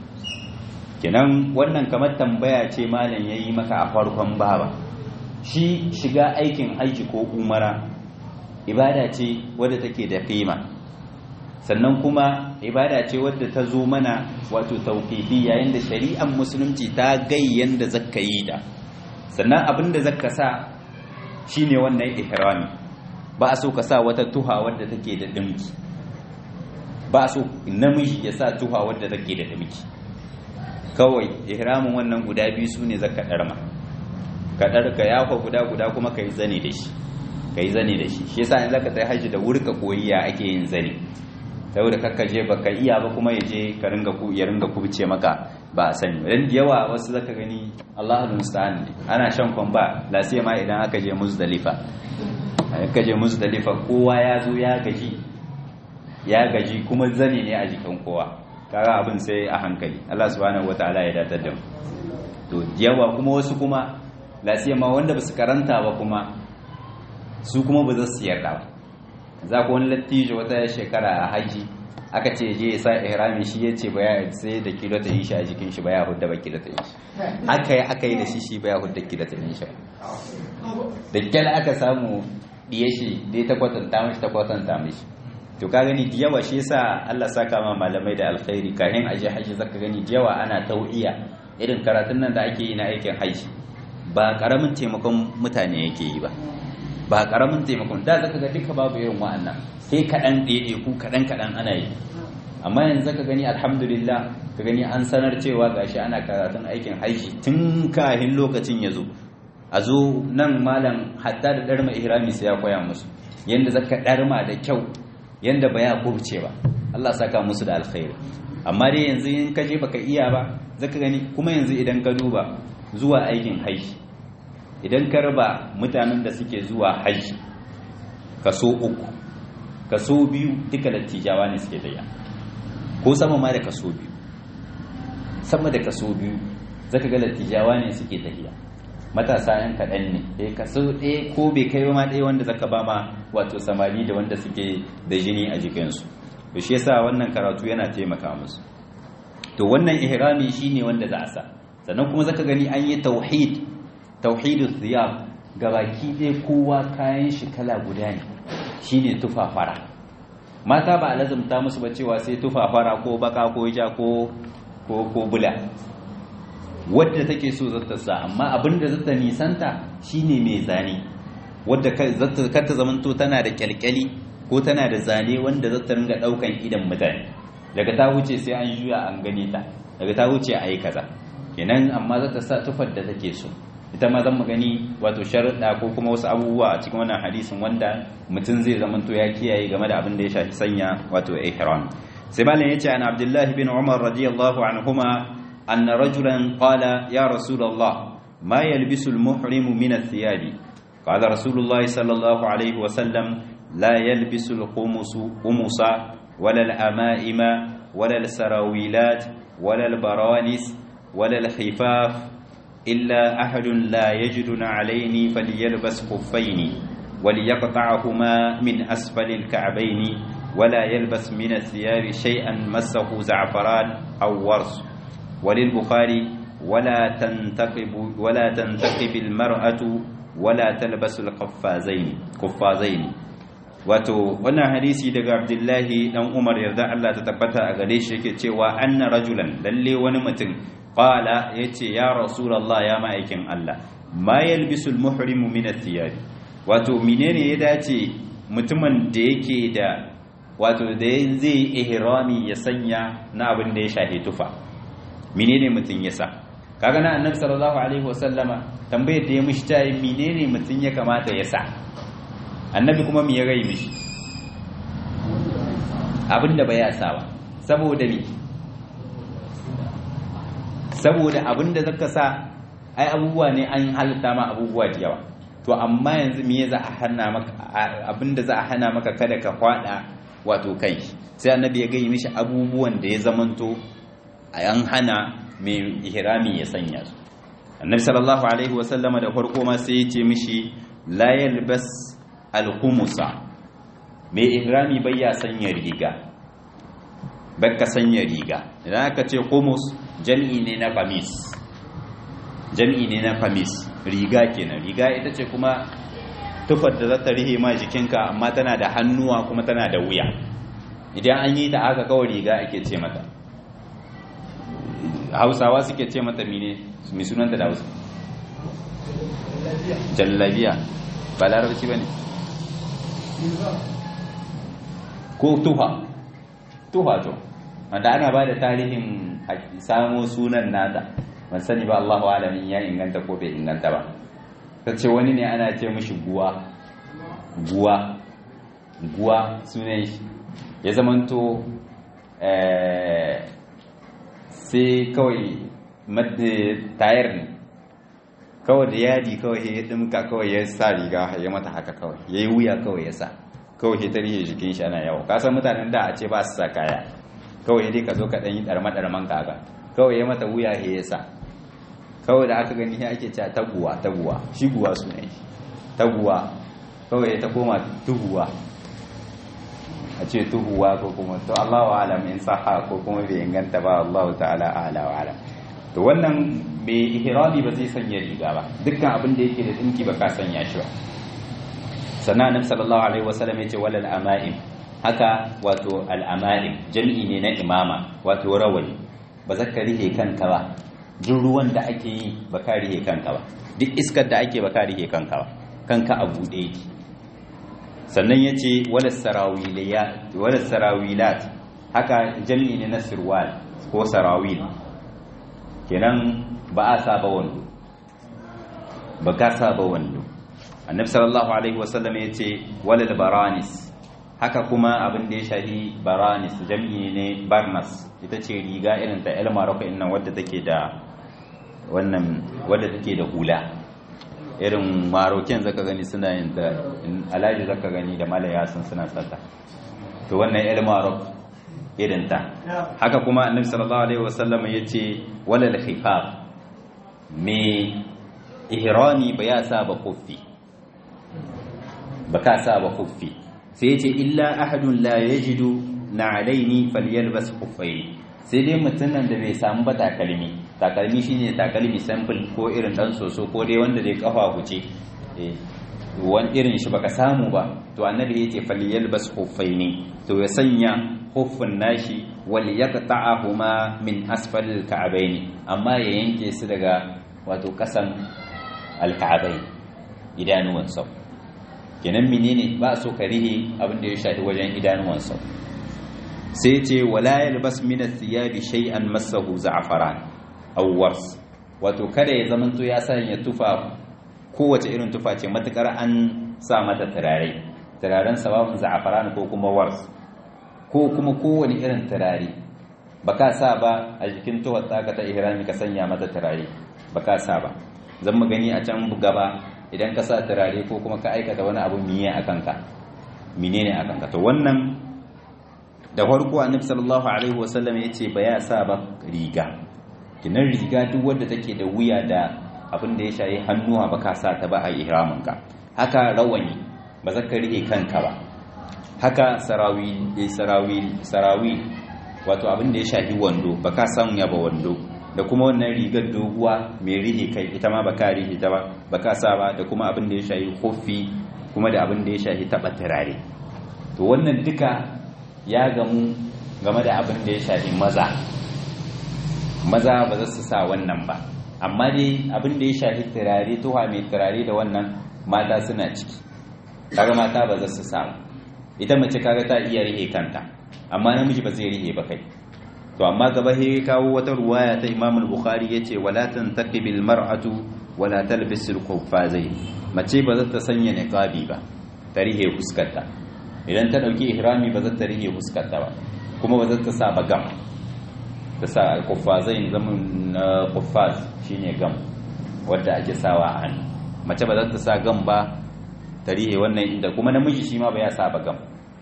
kenan wannan kamar tambaya ce malam yayi maka a farkon baba shi shiga aikin haji ko umara ibada ce wadda take da kima sannan kuma ibada ce wadda ta zo mana wato tauqifi yayin da shari'ar musulunci ta gayyan da zakka yi da sannan abin da zakka sa shine wannan ihrami ba a so ka sa wata tuha wadda take da dimki ba a so namiji ya sa tuha wadda take da dimki kawai ihramin wannan guda biyu su ne zaka ɗarma ka ɗarka yafa guda guda kuma ka yi zane da shi ka yi zane da shi shi yasa in zaka tsaye haji da wuri ka koyi ya ake yin zane saboda kakka je baka iya ba kuma ya je ka ringa ku ya ringa kubce maka ba a sani dan da yawa wasu zaka gani Allahu musta'an ana shan kwamba la sai ma idan aka je muzdalifa aka je muzdalifa kowa ya zo ya gaji ya gaji kuma zane ne a jikin kowa kaga abin sai a hankali Allah subhanahu wataala ya datar da mu to yawa kuma wasu kuma lasiya ma wanda basu karanta ba kuma su kuma ba za su yarda ba za ku wani lattijo wata shekara a haji aka ce je ya sa ihrami shi ya ce baya sai da kilo ta yi shi a jikin shi baya hudda ba kilo ta yi shi aka yi aka yi da shi shi baya hudda kilo ta yi shi da kyal aka samu diye shi dai ta kwatanta mishi ta kwatanta mishi to ka gani da yawa shi yasa Allah saka ma malamai da alkhairi kahin aje haji zaka gani da yawa ana tau'iya irin karatun nan da ake yi na aikin haji ba karamin taimakon mutane yake yi ba ba karamin taimakon da zaka ga duka babu irin wa'annan sai kadan ɗaiɗe ku kadan kadan ana yi amma yanzu zaka gani alhamdulillah ka gani an sanar cewa gashi ana karatun aikin haji tun kahin lokacin ya zo a zo nan malam hatta da darma ihrami sai ya koya musu yanda zaka darma da kyau yanda ba ya kubce ba Allah saka musu da alkhairi amma dai yanzu in ka je baka iya ba zaka gani kuma yanzu idan ka duba zuwa aikin haji idan ka raba mutanen da suke zuwa hajji kaso uku kaso biyu duka dattijawa ne suke tafiya ko sama ma da kaso biyu sama da kaso biyu zaka ga dattijawa ne suke tafiya matasa yan kaɗan ne ɗaya kaso ɗaya ko bai kai ma ɗaya wanda zaka ba ma wato samari da wanda suke da jini a jikinsu to shi yasa wannan karatu yana taimaka musu to wannan ihrami shine wanda za a sa sannan kuma zaka gani an yi tauhid tauhidu thiyab gabaki ɗaya kowa kayan shi kala guda ne shine tufafara mata ba a lazumta musu ba cewa sai tufafara ko baka ko ja ko ko ko bula wadda take so zata sa amma abinda zata nisanta shine mai zane wadda zata kata zamanto tana da kyalkyali ko tana da zane wanda zata ringa daukan idan mutane daga ta wuce sai an juya an gane ta daga ta wuce a yi kaza kenan amma zata sa tufar da take so ita ma zan gani wato sharuɗa ko kuma wasu abubuwa a cikin wannan hadisin wanda mutum zai zamanto ya kiyaye game da abin da ya shafi sanya wato ihram sai malam yace an abdullahi bin umar radiyallahu anhuma anna rajulan qala ya rasulullah ma yalbisu al-muhrimu min ath-thiyabi qala rasulullah sallallahu alaihi wa sallam la yalbisu al-khumusu khumusa wala al-ama'ima wala al-sarawilat wala al-baranis wala al-khifaf إلا أحد لا يجد عليه فليلبس خفين وليقطعهما من أسفل الكعبين ولا يلبس من الثياب شيئا مسه زعفران أو ورس وللبخاري ولا تنتقب ولا تنتقب المرأة ولا تلبس القفازين قفازين wato wannan hadisi daga Abdullahi dan Umar yarda Allah ta tabbata a gare shi yake cewa anna rajulan lalle wani mutum qala yace ya rasulullah ya ma'aikin Allah ma yalbisu almuhrimu min athiyab wato menene ya dace mutumin da yake da wato da zai ihrami ya sanya na abin da ya shahe tufa menene mutum ya sa kaga na annabi sallallahu alaihi wasallama tambayar da ya mishi ta menene mutum ya kamata ya sa annabi kuma me ya gai mishi abinda bai yasa ba saboda me saboda abinda zaka sa ai abubuwa ne an halitta ma abubuwa da yawa to amma yanzu me za a hana maka abinda za a hana maka kada ka kwada wato kai sai annabi ya gai mishi abubuwan da ya zamanto an hana mai ihrami ya sanya su annabi sallallahu alaihi wasallama da farko ma sai ya ce mishi la yalbas alhumusa mai ihrami bai ya sanya riga baka sanya riga idan aka ce humus jam'i ne na kamis jam'i ne na kamis riga kenan riga ita ce kuma tufar da za ta rihe ma jikinka amma tana da hannuwa kuma tana da wuya idan an yi ta aka kawai riga ake ce mata hausawa suke ce mata mine mai sunanta da hausa jallabiya ba larabci ba ne ko tuha tuha to wanda ana ba da tarihin samo sunan nata ban sani ba Allahu alamin ya inganta ko bai inganta ba ta ce wani ne ana ce mishi guwa guwa guwa sunan shi ya zamanto sai kawai tayar ne kawai da yadi kawai ya dimka kawai ya sa riga ya mata haka kawai ya yi wuya kawai ya sa kawai ya tarihe jikin shi ana yawo kasan mutanen da a ce ba su sa kaya kawai dai ka zo ka ɗanyi ɗarma-ɗarman kaga kawai ya mata wuya ya sa kawai da aka gani ya ake cewa taguwa taguwa shi guwa su ne taguwa kawai ta koma tuhuwa a ce tuhuwa ko kuma to Allah wa alam in saha ko kuma bai inganta ba Allah ta'ala ala wa alam to wannan mai ihrami ba zai sanya riga ba dukkan abin da yake da dinki ba ka sanya shi ba sannan annabi sallallahu alaihi wasallam yace walal ama'im haka wato al ama'im jami'i ne na imama wato rawani ba zaka rihe kanka ba duk ruwan da ake yi ba ka rihe kanka ba duk iskar da ake ba ka rihe kanka ba kanka a buɗe yake sannan ya ce wala sarawilat haka jami'i ne na sirwal ko sarawil kenan ba a saba wando ba ka saba wando annabi sallallahu alaihi wasallam ya ce wala baranis haka kuma abin da ya shahi baranis jami'i ne barnas ita ce riga irin ta el maroko innan wadda take da wannan wadda take da hula irin marokin zaka gani suna yin da alaji zaka gani da malaya sun suna sata to wannan irin marok irin ta haka kuma annabi sallallahu alaihi wasallam yace walal khifaf me ihrami ba ya sa ba kuffi ba ka sa ba kuffi sai yace illa ahadun la yajidu na'alaini falyalbas khuffayn sai dai mutumin da bai samu ba takalmi takalmi shine takalmi sample ko irin dan soso ko dai wanda dai kafa huce wani irin shi baka samu ba to annabi yace falyalbas khuffaini to ya sanya huffin nashi wal yaqta'ahuma min asfal al-ka'bayn amma ya yanke su daga wato kasan al-ka'bayn idanuwan sau kenan menene ba so ka rihe abin da ya shafi wajen idanuwan sau sai ce wala yalbas min ath-thiyabi shay'an massahu za'faran aw wars wato kada ya zamanto ya sanya tufa kowace irin tufa ce matukar an sa mata turare turaren sababin za'faran ko kuma wars ko kuma kowane irin turare baka sa ba a jikin tuwar taka ta ihrami ka sanya mata turare baka sa ba zan mu gani a can gaba idan ka sa turare ko kuma ka aikata wani abu miye akan ka menene akan ka to wannan da farko annabi sallallahu alaihi wasallam yace ba ya sa ba riga kinan riga duk wanda take da wuya da abin da ya shayi hannuwa ba ka sa ta ba a ihramin ka haka rawani ba za ka rike kanka ba haka sarawi sarawi sarawi wato abin da ya shafi wando ba ka samu ya ba wando da kuma wannan rigar doguwa mai rihe kai ita ma ba ka rihe ta ba ba ka sa ba da kuma abin da ya shafi kofi kuma da abin da ya shafi taba turare to wannan duka ya gamu game da abin da ya shafi maza maza ba za su sa wannan ba amma dai abin da ya shafi turare tuwa mai turare da wannan mata suna ciki kaga mata ba za su sa ita mace kaga ta iya rihe kanta amma namiji ba zai rihe ba kai to amma gaba he kawo wata ruwaya ta Imam al-Bukhari yace wala tantaqibil mar'atu wala talbisul quffazai mace ba za ta sanya niqabi ba ta rihe fuskarta idan ta dauki ihrami ba za ta rihe fuskarta ba kuma ba za ta sa bagam ta sa al-quffazai zaman quffaz shine gam wanda ake sawa a hannu mace ba za ta sa gam ba ta rihe wannan inda kuma namiji shi ma ba ya sa bagam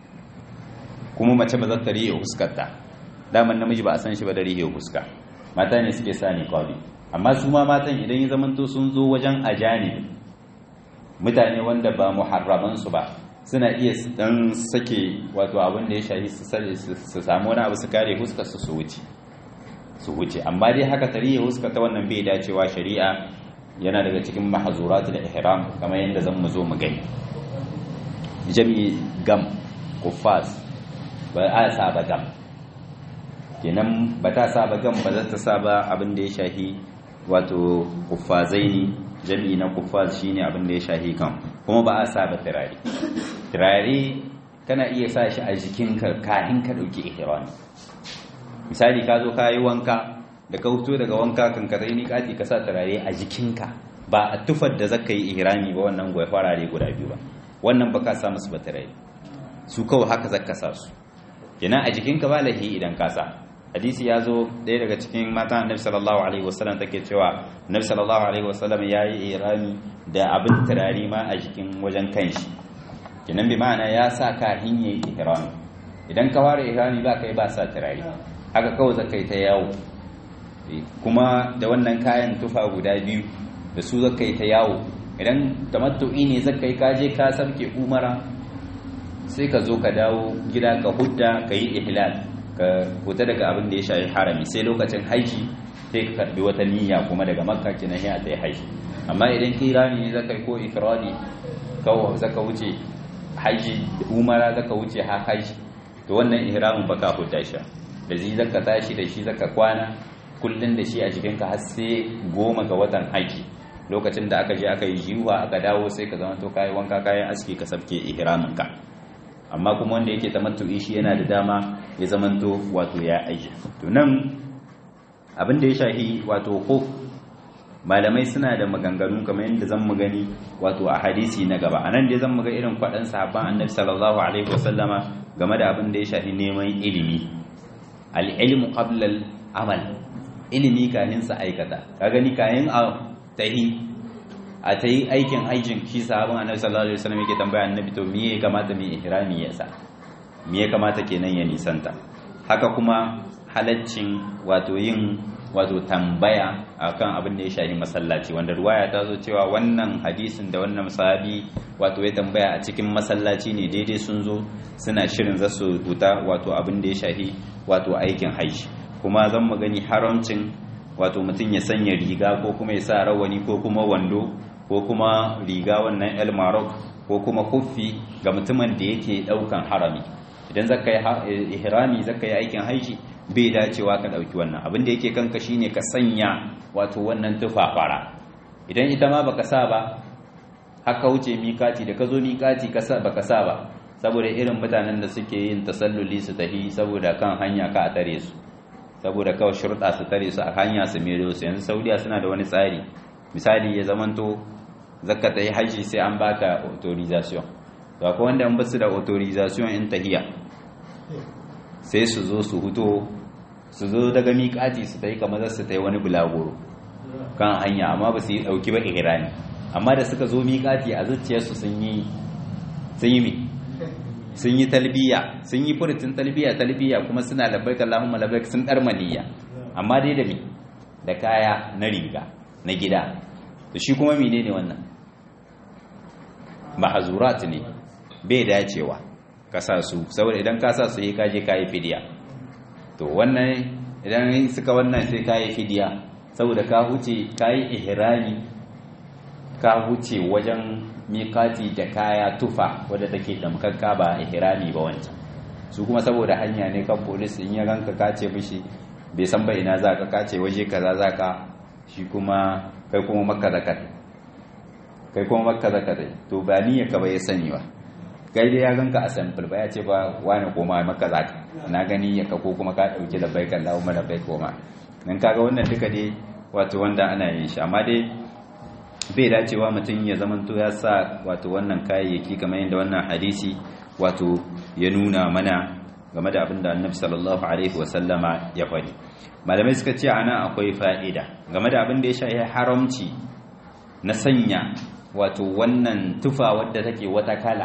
kuma mace ba za ta rihe fuskarta daman namiji ba a san shi ba da rihe fuska mata ne suke sa ni kwabi amma su ma matan idan ya zamanto sun zo wajen ajani mutane wanda ba muharraman su ba suna iya dan sake wato abin da ya shahi su samu wani abu su kare fuskar su su wuce su wuce amma dai haka tarihi fuska ta wannan bai dacewa shari'a yana daga cikin mahazuratul ihram kamar yadda zan mu zo mu gani jami'i gam kuffas ba a sa ba gam kenan ba ta sa ba gam ba za ta sa ba abin da ya shahi wato kuffazaini jami'i na kuffaz shine abin da ya shahi kan kuma ba a sa ba turare turare kana iya sa shi a jikinka kafin ka dauki ihrami misali ka zo ka yi wanka da ka fito daga wanka kan ka zai niƙati ka sa turare a jikinka ba a tufar da zaka yi ihrami ba wannan gwai farare guda biyu ba wannan ba ka sa musu ba turare su kawai haka zaka sa su kenan a jikinka ba lahi idan ka sa hadisi ya zo ɗaya daga cikin matan annabi sallallahu alaihi wasallam take cewa annabi sallallahu alaihi wasallam ya yi ihrami da abin turare ma a jikin wajen kanshi kenan bi ma'ana ya sa ka hinye ihrami idan ka ware ihrami ba kai ba sa turare haka kawai zaka yi ta yawo kuma da wannan kayan tufa guda biyu da su zaka yi ta yawo idan tamattu'i ne zaka yi kaje ka sabke umara sai ka zo ka dawo gida ka hudda ka yi ihlal ka huta daga abin da ya shafi harami sai lokacin haji sai ka karbi wata niyya kuma daga makka kenan ya ta haji amma idan kirani ne zaka yi ko ifradi kawo zaka wuce haji umara zaka wuce ha haji to wannan ihramin baka hudda shi da shi zaka tashi da shi zaka kwana kullun da shi a jikinka har sai goma ga watan haji lokacin da aka je aka yi jiwa aka dawo sai ka zama to kayi wanka kayan aski ka sabke ihramin ka amma kuma wanda yake tamattu'i shi yana da dama ya zamanto wato ya aje to nan abin da ya shahi wato khuf malamai suna da maganganu kamar yadda zan mu gani wato a hadisi na gaba anan dai zan mu ga irin kwadan sahabban annabi sallallahu alaihi wasallama game da abin da ya shafi neman ilimi al-ilmu qabla al-amal ilimi kahin sa aikata ka gani kahin a tahi a ta yi aikin aikin shi sahabin annabi sallallahu alaihi wasallam yake tambaya annabi to me ya kamata mu ihrami ya sa me ya kamata kenan ya nisanta haka kuma halaccin wato yin wato tambaya akan abin da ya shafi masallaci wanda ruwaya ta zo cewa wannan hadisin da wannan sahabi wato ya tambaya a cikin masallaci ne daidai sun zo suna shirin za su huta wato abin da ya shafi wato aikin hajji kuma zan mu gani haramcin wato mutum ya sanya riga ko kuma ya sa rawani ko kuma wando ko kuma riga wannan el marok ko kuma kuffi ga mutumin da yake daukan harami idan zaka yi ihrami zaka yi aikin hajji bai dacewa ka dauki wannan abin da yake kanka shine ka sanya wato wannan tufafara idan ita ma baka sa ba haka wuce mikati da ka zo mikati ka sa baka sa ba saboda irin mutanen da suke yin tasalluli su tafi saboda kan hanya ka a tare su saboda kawai shurɗa su tare su a hanya su mero su yanzu saudiya suna da wani tsari misali ya zamanto zakka ta yi haji sai an baka authorization to akwai wanda an basu da authorization in tahiya sai su zo su huto su zo daga miƙati su ta yi kamar su ta yi wani bulagoro kan hanya amma ba su yi ɗauki ba ihrami amma da suka zo miƙati a zuciyarsu sun yi sun yi mi sun yi talbiya sun yi furutin talbiya talbiya kuma suna labbaik Allahumma labbaik sun dar maniya amma dai da mi da kaya na riga na gida to shi kuma menene wannan mahzurat ne bai dacewa ka sa su saboda idan ka sa su yi kaje kai fidiya to wannan idan suka wannan sai kai fidiya saboda ka huce kai ihrami ka huce wajen miƙati da kaya tufa wadda take damkakka ba ihrami ba wancan su kuma saboda hanya ne kan polis in ya ganka kace mishi bai san ba ina zaka kace waje kaza zaka shi kuma kai kuma makka zaka kai kuma makka zaka dai to ba niyya ka ba ya sani ba kai dai ya ganka a sample ba ya ce ba wani koma makka zaka na gani ya ka ko kuma ka dauki da baikan Allahu ma da bai koma nan kaga wannan duka dai wato wanda ana yin shi amma dai bai dacewa mutum ya zamanto ya sa wato wannan kayayyaki kamar yadda wannan hadisi wato ya nuna mana game da abin da annabi sallallahu alaihi wasallama ya faɗi malamai suka ce ana akwai fa'ida game da abin da ya shafi haramci na sanya wato wannan tufa wadda take wata kala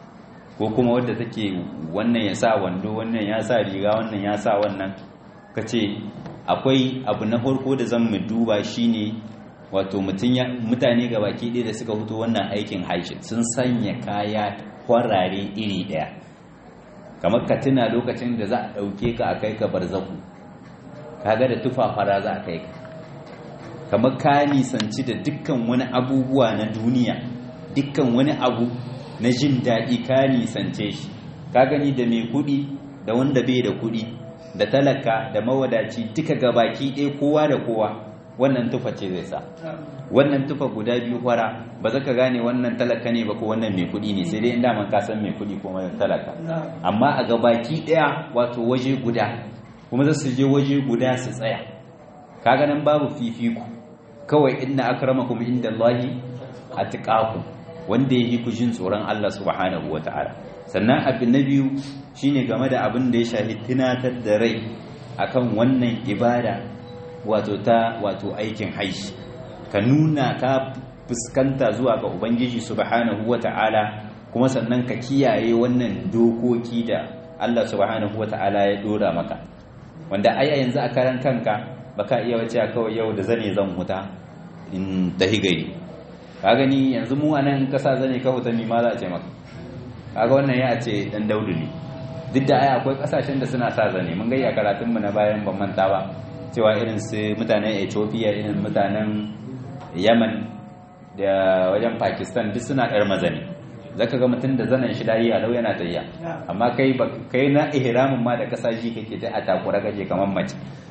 ko kuma wadda take wannan ya sa wando wannan ya sa riga wannan ya sa wannan ka ce akwai abu na farko da zan mu duba shine wato mutane ga baki ɗaya da suka fito wannan aikin hajji sun sanya kaya kwarare iri ɗaya kamar ka tuna lokacin da za a ɗauke ka a kai ka barzaku kaga da tufa fara za a kai ka kamar ka nisanci da dukkan wani abubuwa na duniya dukkan wani abu na jin daɗi ka nisance shi ka gani da mai kuɗi da wanda bai da kuɗi da talaka da mawadaci duka gabaki ɗaya kowa da kowa wannan tufa ce zai sa wannan tufa guda biyu fara ba za ka gane wannan talaka ne ba ko wannan mai kuɗi ne sai dai inda man ka san mai kuɗi ko mai talaka amma a gabaki ɗaya wato waje guda kuma za su je waje guda su tsaya kaga nan babu fifiku kawai inna akramakum indallahi atqakum wanda yake ku jin tsoron Allah subhanahu wataala sannan abu na biyu shine game da abin da ya shahi tunatar da rai akan wannan ibada wato ta wato aikin haishi ka nuna ka fuskanta zuwa ga ubangiji subhanahu wata'ala kuma sannan ka kiyaye wannan dokoki da Allah subhanahu wata'ala ya dora maka wanda ai yanzu a karan kanka baka iya wace kawai yau da zane zan huta in tahi gari ka gani yanzu mu anan kasa zane ka huta ma za a ce maka kaga wannan ya ce dan daudu ne duk da ai akwai kasashen da suna sa zane mun gayya karatun mu na bayan ban manta ba cewa irin su mutanen Ethiopia irin mutanen Yemen da wajen Pakistan duk suna ɗar mazani zaka ga mutum da zanen shi dai a lau yana tayya amma kai kai na ihramin ma da kasaji kake ta a takura kake kamar mace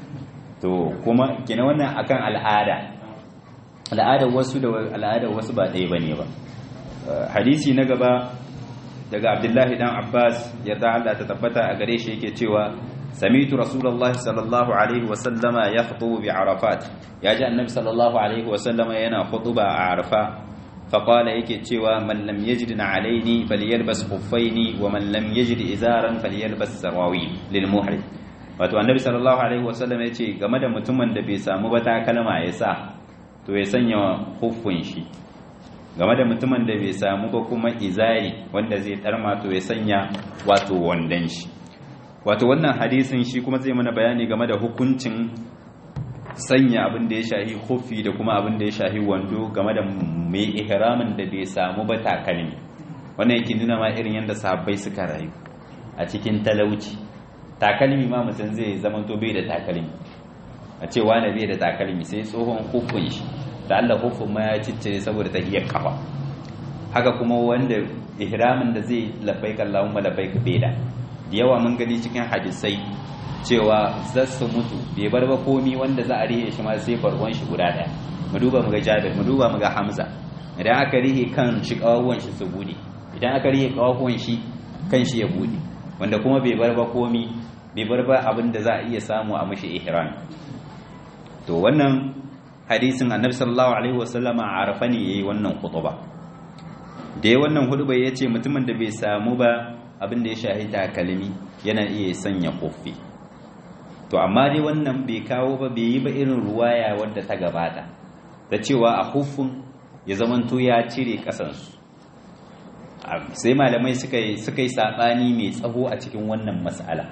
to kuma kina wannan akan al'ada al'adar wasu da al'adar wasu ba ɗaya bane ba hadisi na gaba daga Abdullahi dan Abbas yarda Allah ta tabbata a gare shi yake cewa سميت رسول الله صلى الله عليه وسلم يخطب بعرفات يا جاء النبي صلى الله عليه وسلم ينا خطبة عرفة فقال يكي تشوى من لم يجد عليني فليلبس خفين ومن لم يجد إزارا فليلبس سراويل للمحرم wato annabi sallallahu alaihi wasallam ya ce game da mutumin da bai samu ba takalma ya sa to ya sanya huffun shi game da mutumin da bai samu ba kuma izari wanda zai ɗarma to ya sanya wato wandan shi wato wannan hadisin shi kuma zai mana bayani game da hukuncin sanya abin da ya shahi hufi da kuma abin da ya shahi wando game da mai ihramin da bai samu ba takalmi wannan yake nuna ma irin yadda sahabbai suka rayu a cikin talauci takalmi ma mutum zai zama to bai da takalmi a ce wani bai da takalmi sai tsohon hufin shi da Allah hufin ma ya ciccire saboda tahiyar kafa haka kuma wanda ihramin da zai labbaik Allahumma labbaik bai da da yawa mun gani cikin hadisai cewa za su mutu bai bar ba komi wanda za a rihe shi ma sai barwan shi guda daya mu duba mu ga Jabir mu duba mu ga Hamza idan aka rihe kan shi kawawan shi su bude idan aka rihe kawawan shi kan shi ya bude wanda kuma bai bar ba komi bai bar ba abin da za a iya samu a mashi ihram to wannan hadisin annabi sallallahu alaihi wasallama a arafa ne yayi wannan khutba da yayi wannan huduba yace mutumin da bai samu ba abin da ya shahi takalmi yana iya sanya kofi to amma dai wannan bai kawo ba bai yi ba irin ruwaya wadda ta gabata ta cewa a hufun ya zamanto ya cire kasansu sai malamai suka yi suka yi sabani mai tsaho a cikin wannan mas'ala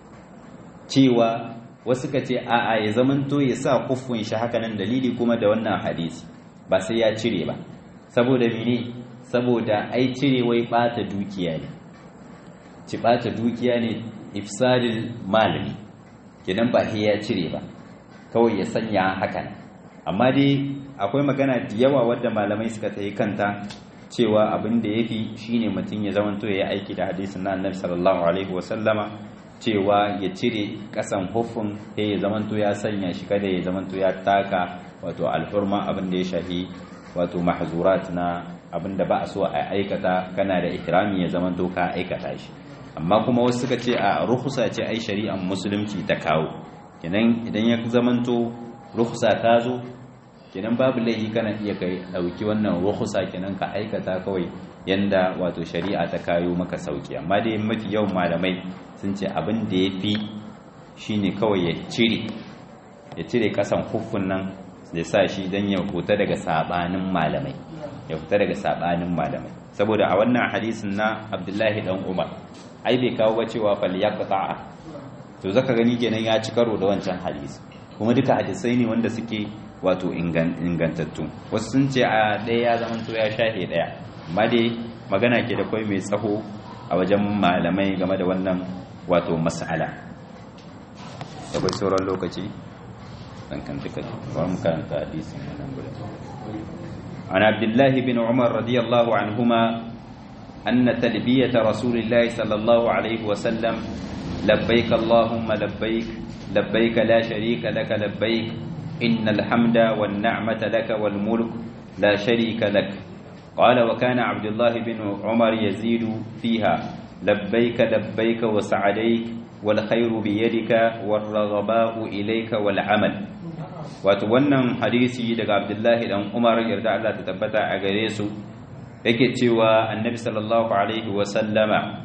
cewa wasu ka ce a'a ya zamanto ya sa hufun shi haka nan dalili kuma da wannan hadisi ba sai ya cire ba saboda mene saboda ai cire wai bata dukiya ne ci bata dukiya ne ifsadil malami kenan ba sai ya cire ba kawai ya sanya hakan amma dai akwai magana da yawa wadda malamai suka ta yi kanta cewa abin da ya fi shine mutum ya zamanto ya yi aiki da hadisin na annabi sallallahu alaihi wasallama cewa ya cire kasan hufin sai ya zamanto ya sanya shi kada ya zamanto ya taka wato alfurma abin da ya shahi wato mahzurat na abin da ba a so a aikata kana da ihrami ya zamanto ka aikata shi amma kuma wasu suka ce a rukhsa ce ai shari'ar musulunci ta kawo kenan idan ya zamanto rukhsa ta zo kenan babu laifi kana iya kai dauki wannan rukhsa kenan ka aikata kawai yanda wato shari'a ta kayo maka sauki amma dai mafi yawan malamai sun ce abin da ya fi shine kawai ya cire ya cire kasan huffun nan da sa shi don ya huta daga sabanin malamai ya fita daga sabanin malamai saboda a wannan hadisin na abdullahi dan umar ai bai kawo ba cewa fal yaqta'a to zaka gani kenan ya ci karo da wancan hadisi kuma duka hadisai ne wanda suke wato ingantattu wasu sun ce a ɗaya ya zama to ya shahe ɗaya amma dai magana ke da kwai mai tsaho a wajen malamai game da wannan wato mas'ala da kwai sauran lokaci dan kan duka ba mu karanta hadisin nan gurin an abdullahi bin umar radiyallahu anhuma anna talbiyata rasulillahi sallallahu alaihi wa sallam labbaik allahumma labbaik labbaik la sharika laka labbaik innal hamda wan ni'mata laka wal mulk la sharika lak قال وكان عبد الله بن عمر يزيد فيها لبيك لبيك وسعديك والخير بيدك والرغباء إليك والعمل wato wannan hadisi daga Abdullahi dan Umar yarda Allah ta tabbata a gare su yake cewa Annabi sallallahu alaihi wa sallama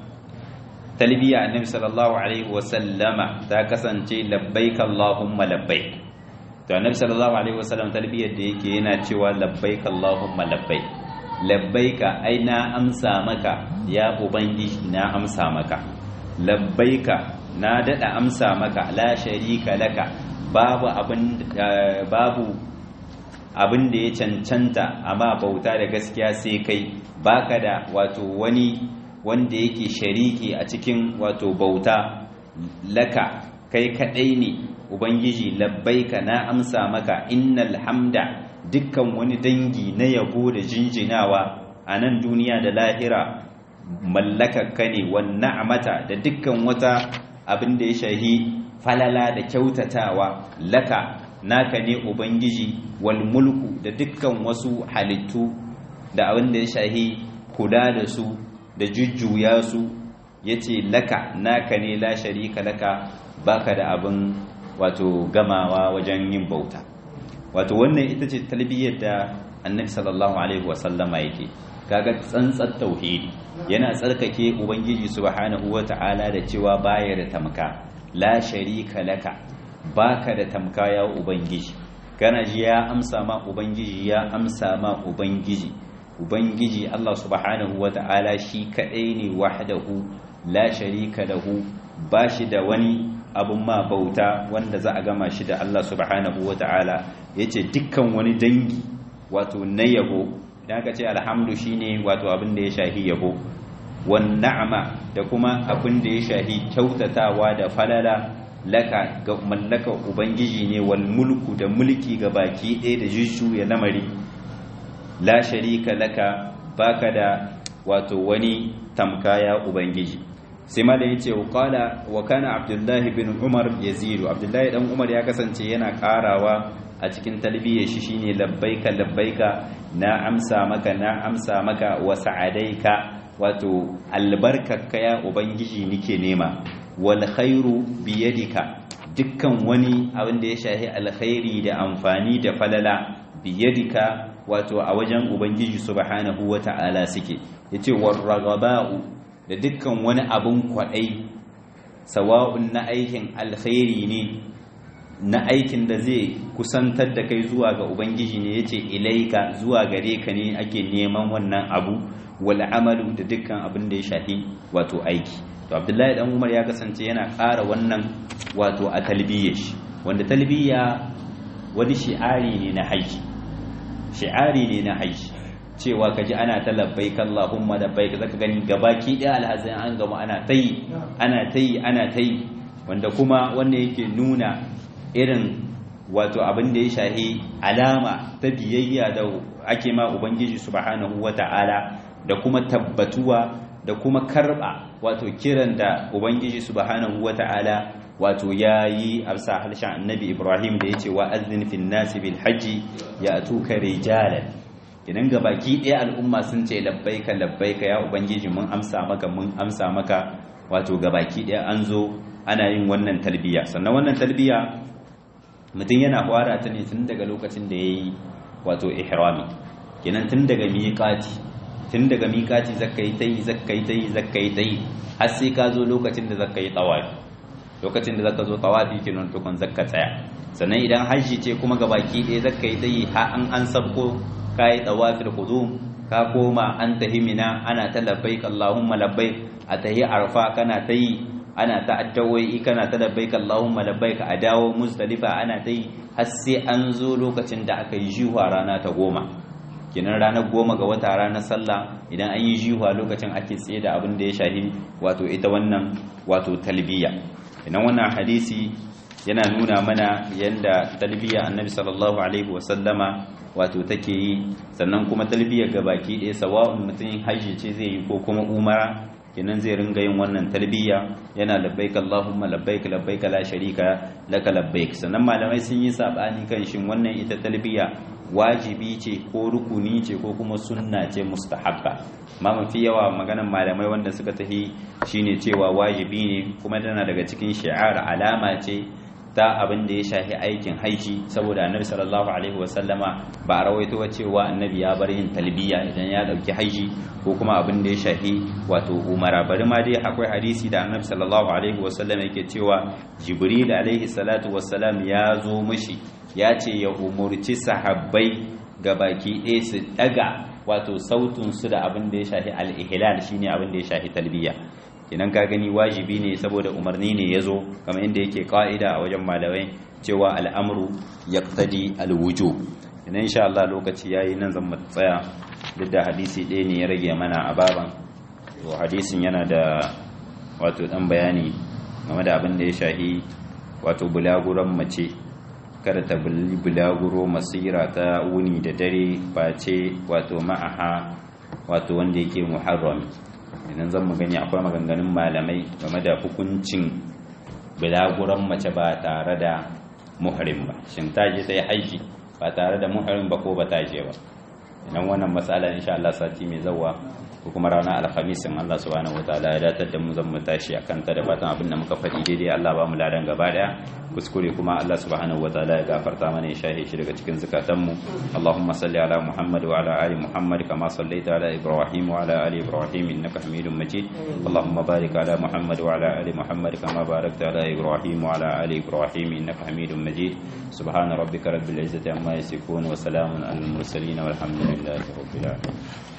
talbiya Annabi sallallahu alaihi wa sallama ta kasance labbaik Allahumma labbaik to Annabi sallallahu alaihi wa sallam talbiyar da yake yana cewa labbaik Allahumma labbaik labbaika ai na amsa maka ya ubangiji na amsa maka labbaika na dada amsa maka la sharika laka babu abin babu abin da ya cancanta amma bauta da gaskiya sai kai baka da wato wani wanda yake shariki a cikin wato bauta laka kai kadai ne ubangiji labbaika na amsa maka innal hamda dukkan wani dangi na yabo da jinjinawa a nan duniya da lahira mallakakka ne wan na'amata da dukkan wata abin da ya shahi falala da kyautatawa laka naka ne ubangiji wal mulku da dukkan wasu halittu da abin da ya shahi kula da su da jujjuya su yace laka naka ne la sharika laka baka da abin wato gamawa wajen yin bauta wato wannan ita ce talbiyyar da annabi sallallahu alaihi wasallama yake kaga tsantsar tauhidi yana tsarkake ubangiji subhanahu wata'ala da cewa baya da tamka la sharika laka baka da tamka ya ubangiji kana ji ya amsa ma ubangiji ya amsa ma ubangiji ubangiji Allah subhanahu wata'ala shi kadai ne wahdahu la sharika lahu bashi da wani abun ma bauta wanda za a gama shi da Allah subhanahu wata'ala yace dukkan wani dangi wato na yabo idan aka ce alhamdu shine wato abin da ya shahi yabo wan na'ama da kuma abin da ya shahi kyautatawa da falala laka ga mallaka ubangiji ne wal mulku da mulki ga baki ɗaya da jujjuya lamari la sharika laka baka da wato wani tamkaya ubangiji sai ma da yace qala wa kana abdullah ibn umar yazidu abdullah dan umar ya kasance yana karawa a cikin talbiyar shi shine labbaika labbaika na amsa maka na amsa maka wa sa'adaika wato albarkarka ya ubangiji nike nema wal khairu biyadika dukkan wani abin da ya shahi alkhairi da amfani da falala biyadika wato a wajen ubangiji subhanahu wata'ala suke yace warragaba'u da dukkan wani abun kwadai sawa'un na aikin alkhairi ne na aikin da zai kusantar da kai zuwa ga ubangiji ne yace ilaika zuwa gare ka ne ake neman wannan abu wal amalu da dukkan abin da ya shahi wato aiki to abdullahi dan umar ya kasance yana ƙara wannan wato a talbiyya shi wanda talbiyya wani shi'ari ne na haji shi'ari ne na haji cewa kaji ana ta labbaik Allahumma labbaik zaka gani gabaki ɗaya alhazin an gama ana tayi ana tayi ana tayi wanda kuma wanda yake nuna irin wato abin da ya shahi alama ta biyayya da ake ma ubangiji subhanahu wata'ala da kuma tabbatuwa da kuma karba wato kiran da ubangiji subhanahu wata'ala wato yayi amsa harshen annabi ibrahim da yace wa azzin fil nasi bil hajji ya'tuka rijalan idan ga baki ɗaya al'umma sun ce labbaika labbaika ya ubangiji mun amsa maka mun amsa maka wato ga baki ɗaya an zo ana yin wannan talbiya sannan wannan talbiya mutum yana fara ta ne tun daga lokacin da yayi wato ihrami kenan tun daga miƙati tun daga miƙati zakka yi tayi zakka yi tayi zakka yi tayi har sai ka zo lokacin da zakka yi tawafi lokacin da zaka zo tawafi kenan tukun zakka tsaya sannan idan hajji ce kuma ga baki ɗaya zakka yi tayi har an an sabko ka yi tawafil qudum ka koma an tahimina ana ta labbaik allahumma labbaik a tahi arfa kana tayi ana ta addawoyi kana ta labbaik allahumma labbaik a dawo muzdalifa ana tayi har sai an zo lokacin da aka yi jihuwa rana ta goma kinan ranar goma ga wata ranar sallah idan an yi jihuwa lokacin ake tsaye da abin da ya shahi wato ita wannan wato talbiya idan wannan hadisi yana nuna mana yanda talbiya annabi sallallahu alaihi wasallama wato take yi sannan kuma talbiya ga baki ɗaya sawa'un mutum hajji ce zai yi ko kuma umara kenan zai ringa yin wannan talbiya yana labbaik Allahumma labbaik labbaik la sharika laka labbaik sannan malamai sun yi sabani kan shin wannan ita talbiya wajibi ce ko rukuni ce ko kuma sunna ce mustahabba ma mafi yawa maganan malamai wanda suka tahi shine cewa wajibi ne kuma tana daga cikin shi'ar alama ce ta abin da ya shafi aikin haiji saboda annabi sallallahu alaihi wasallama ba a rawaito cewa annabi ya bar yin talbiya idan ya dauki haiji ko kuma abin da ya shafi wato umara bari ma dai akwai hadisi da annabi sallallahu alaihi wasallama yake cewa jibril alaihi salatu wassalam ya zo mishi ya ce ya umurci sahabbai ga baki ɗaya su daga wato sautin su da abin da ya shafi al-ihlal shine abin da ya shafi talbiya kenan ka gani wajibi ne saboda umarni ne ya zo kamar inda yake ka'ida a wajen malamai cewa al'amru yaqtadi alwujo idan insha Allah lokaci yayi nan zan tsaya duk da hadisi ɗaya ne ya rage mana a baban to hadisin yana da wato dan bayani game da abin da ya shahi wato bulaguran mace kada ta bulaguro masira ta wuni da dare face wato ma'aha wato wanda yake muharrami idan zan mu gani akwai maganganun malamai game da hukuncin bilaguran mace ba tare da muhrim ba shin ta je ta yi haiki ba tare da muhrim ba ko ba ta je ba idan wannan matsala insha Allah sati mai zawa ko kuma ranar alhamis in Allah subhanahu wataala ya datar da mu zan mu tashi akan ta da fatan abin da muka faɗi daidai Allah ba mu ladan gaba daya kuskure kuma Allah subhanahu wataala ya gafarta mana ya shahe shi daga cikin zakatan mu Allahumma salli ala Muhammad wa ala ali Muhammad kama sallaita ala Ibrahim wa ala ali Ibrahim innaka Hamidum Majid Allahumma barik ala Muhammad wa ala ali Muhammad kama barakta ala Ibrahim wa ala ali Ibrahim innaka Hamidum Majid subhana rabbika rabbil izzati amma yasifun wa salamun alal mursalin walhamdulillahi rabbil alamin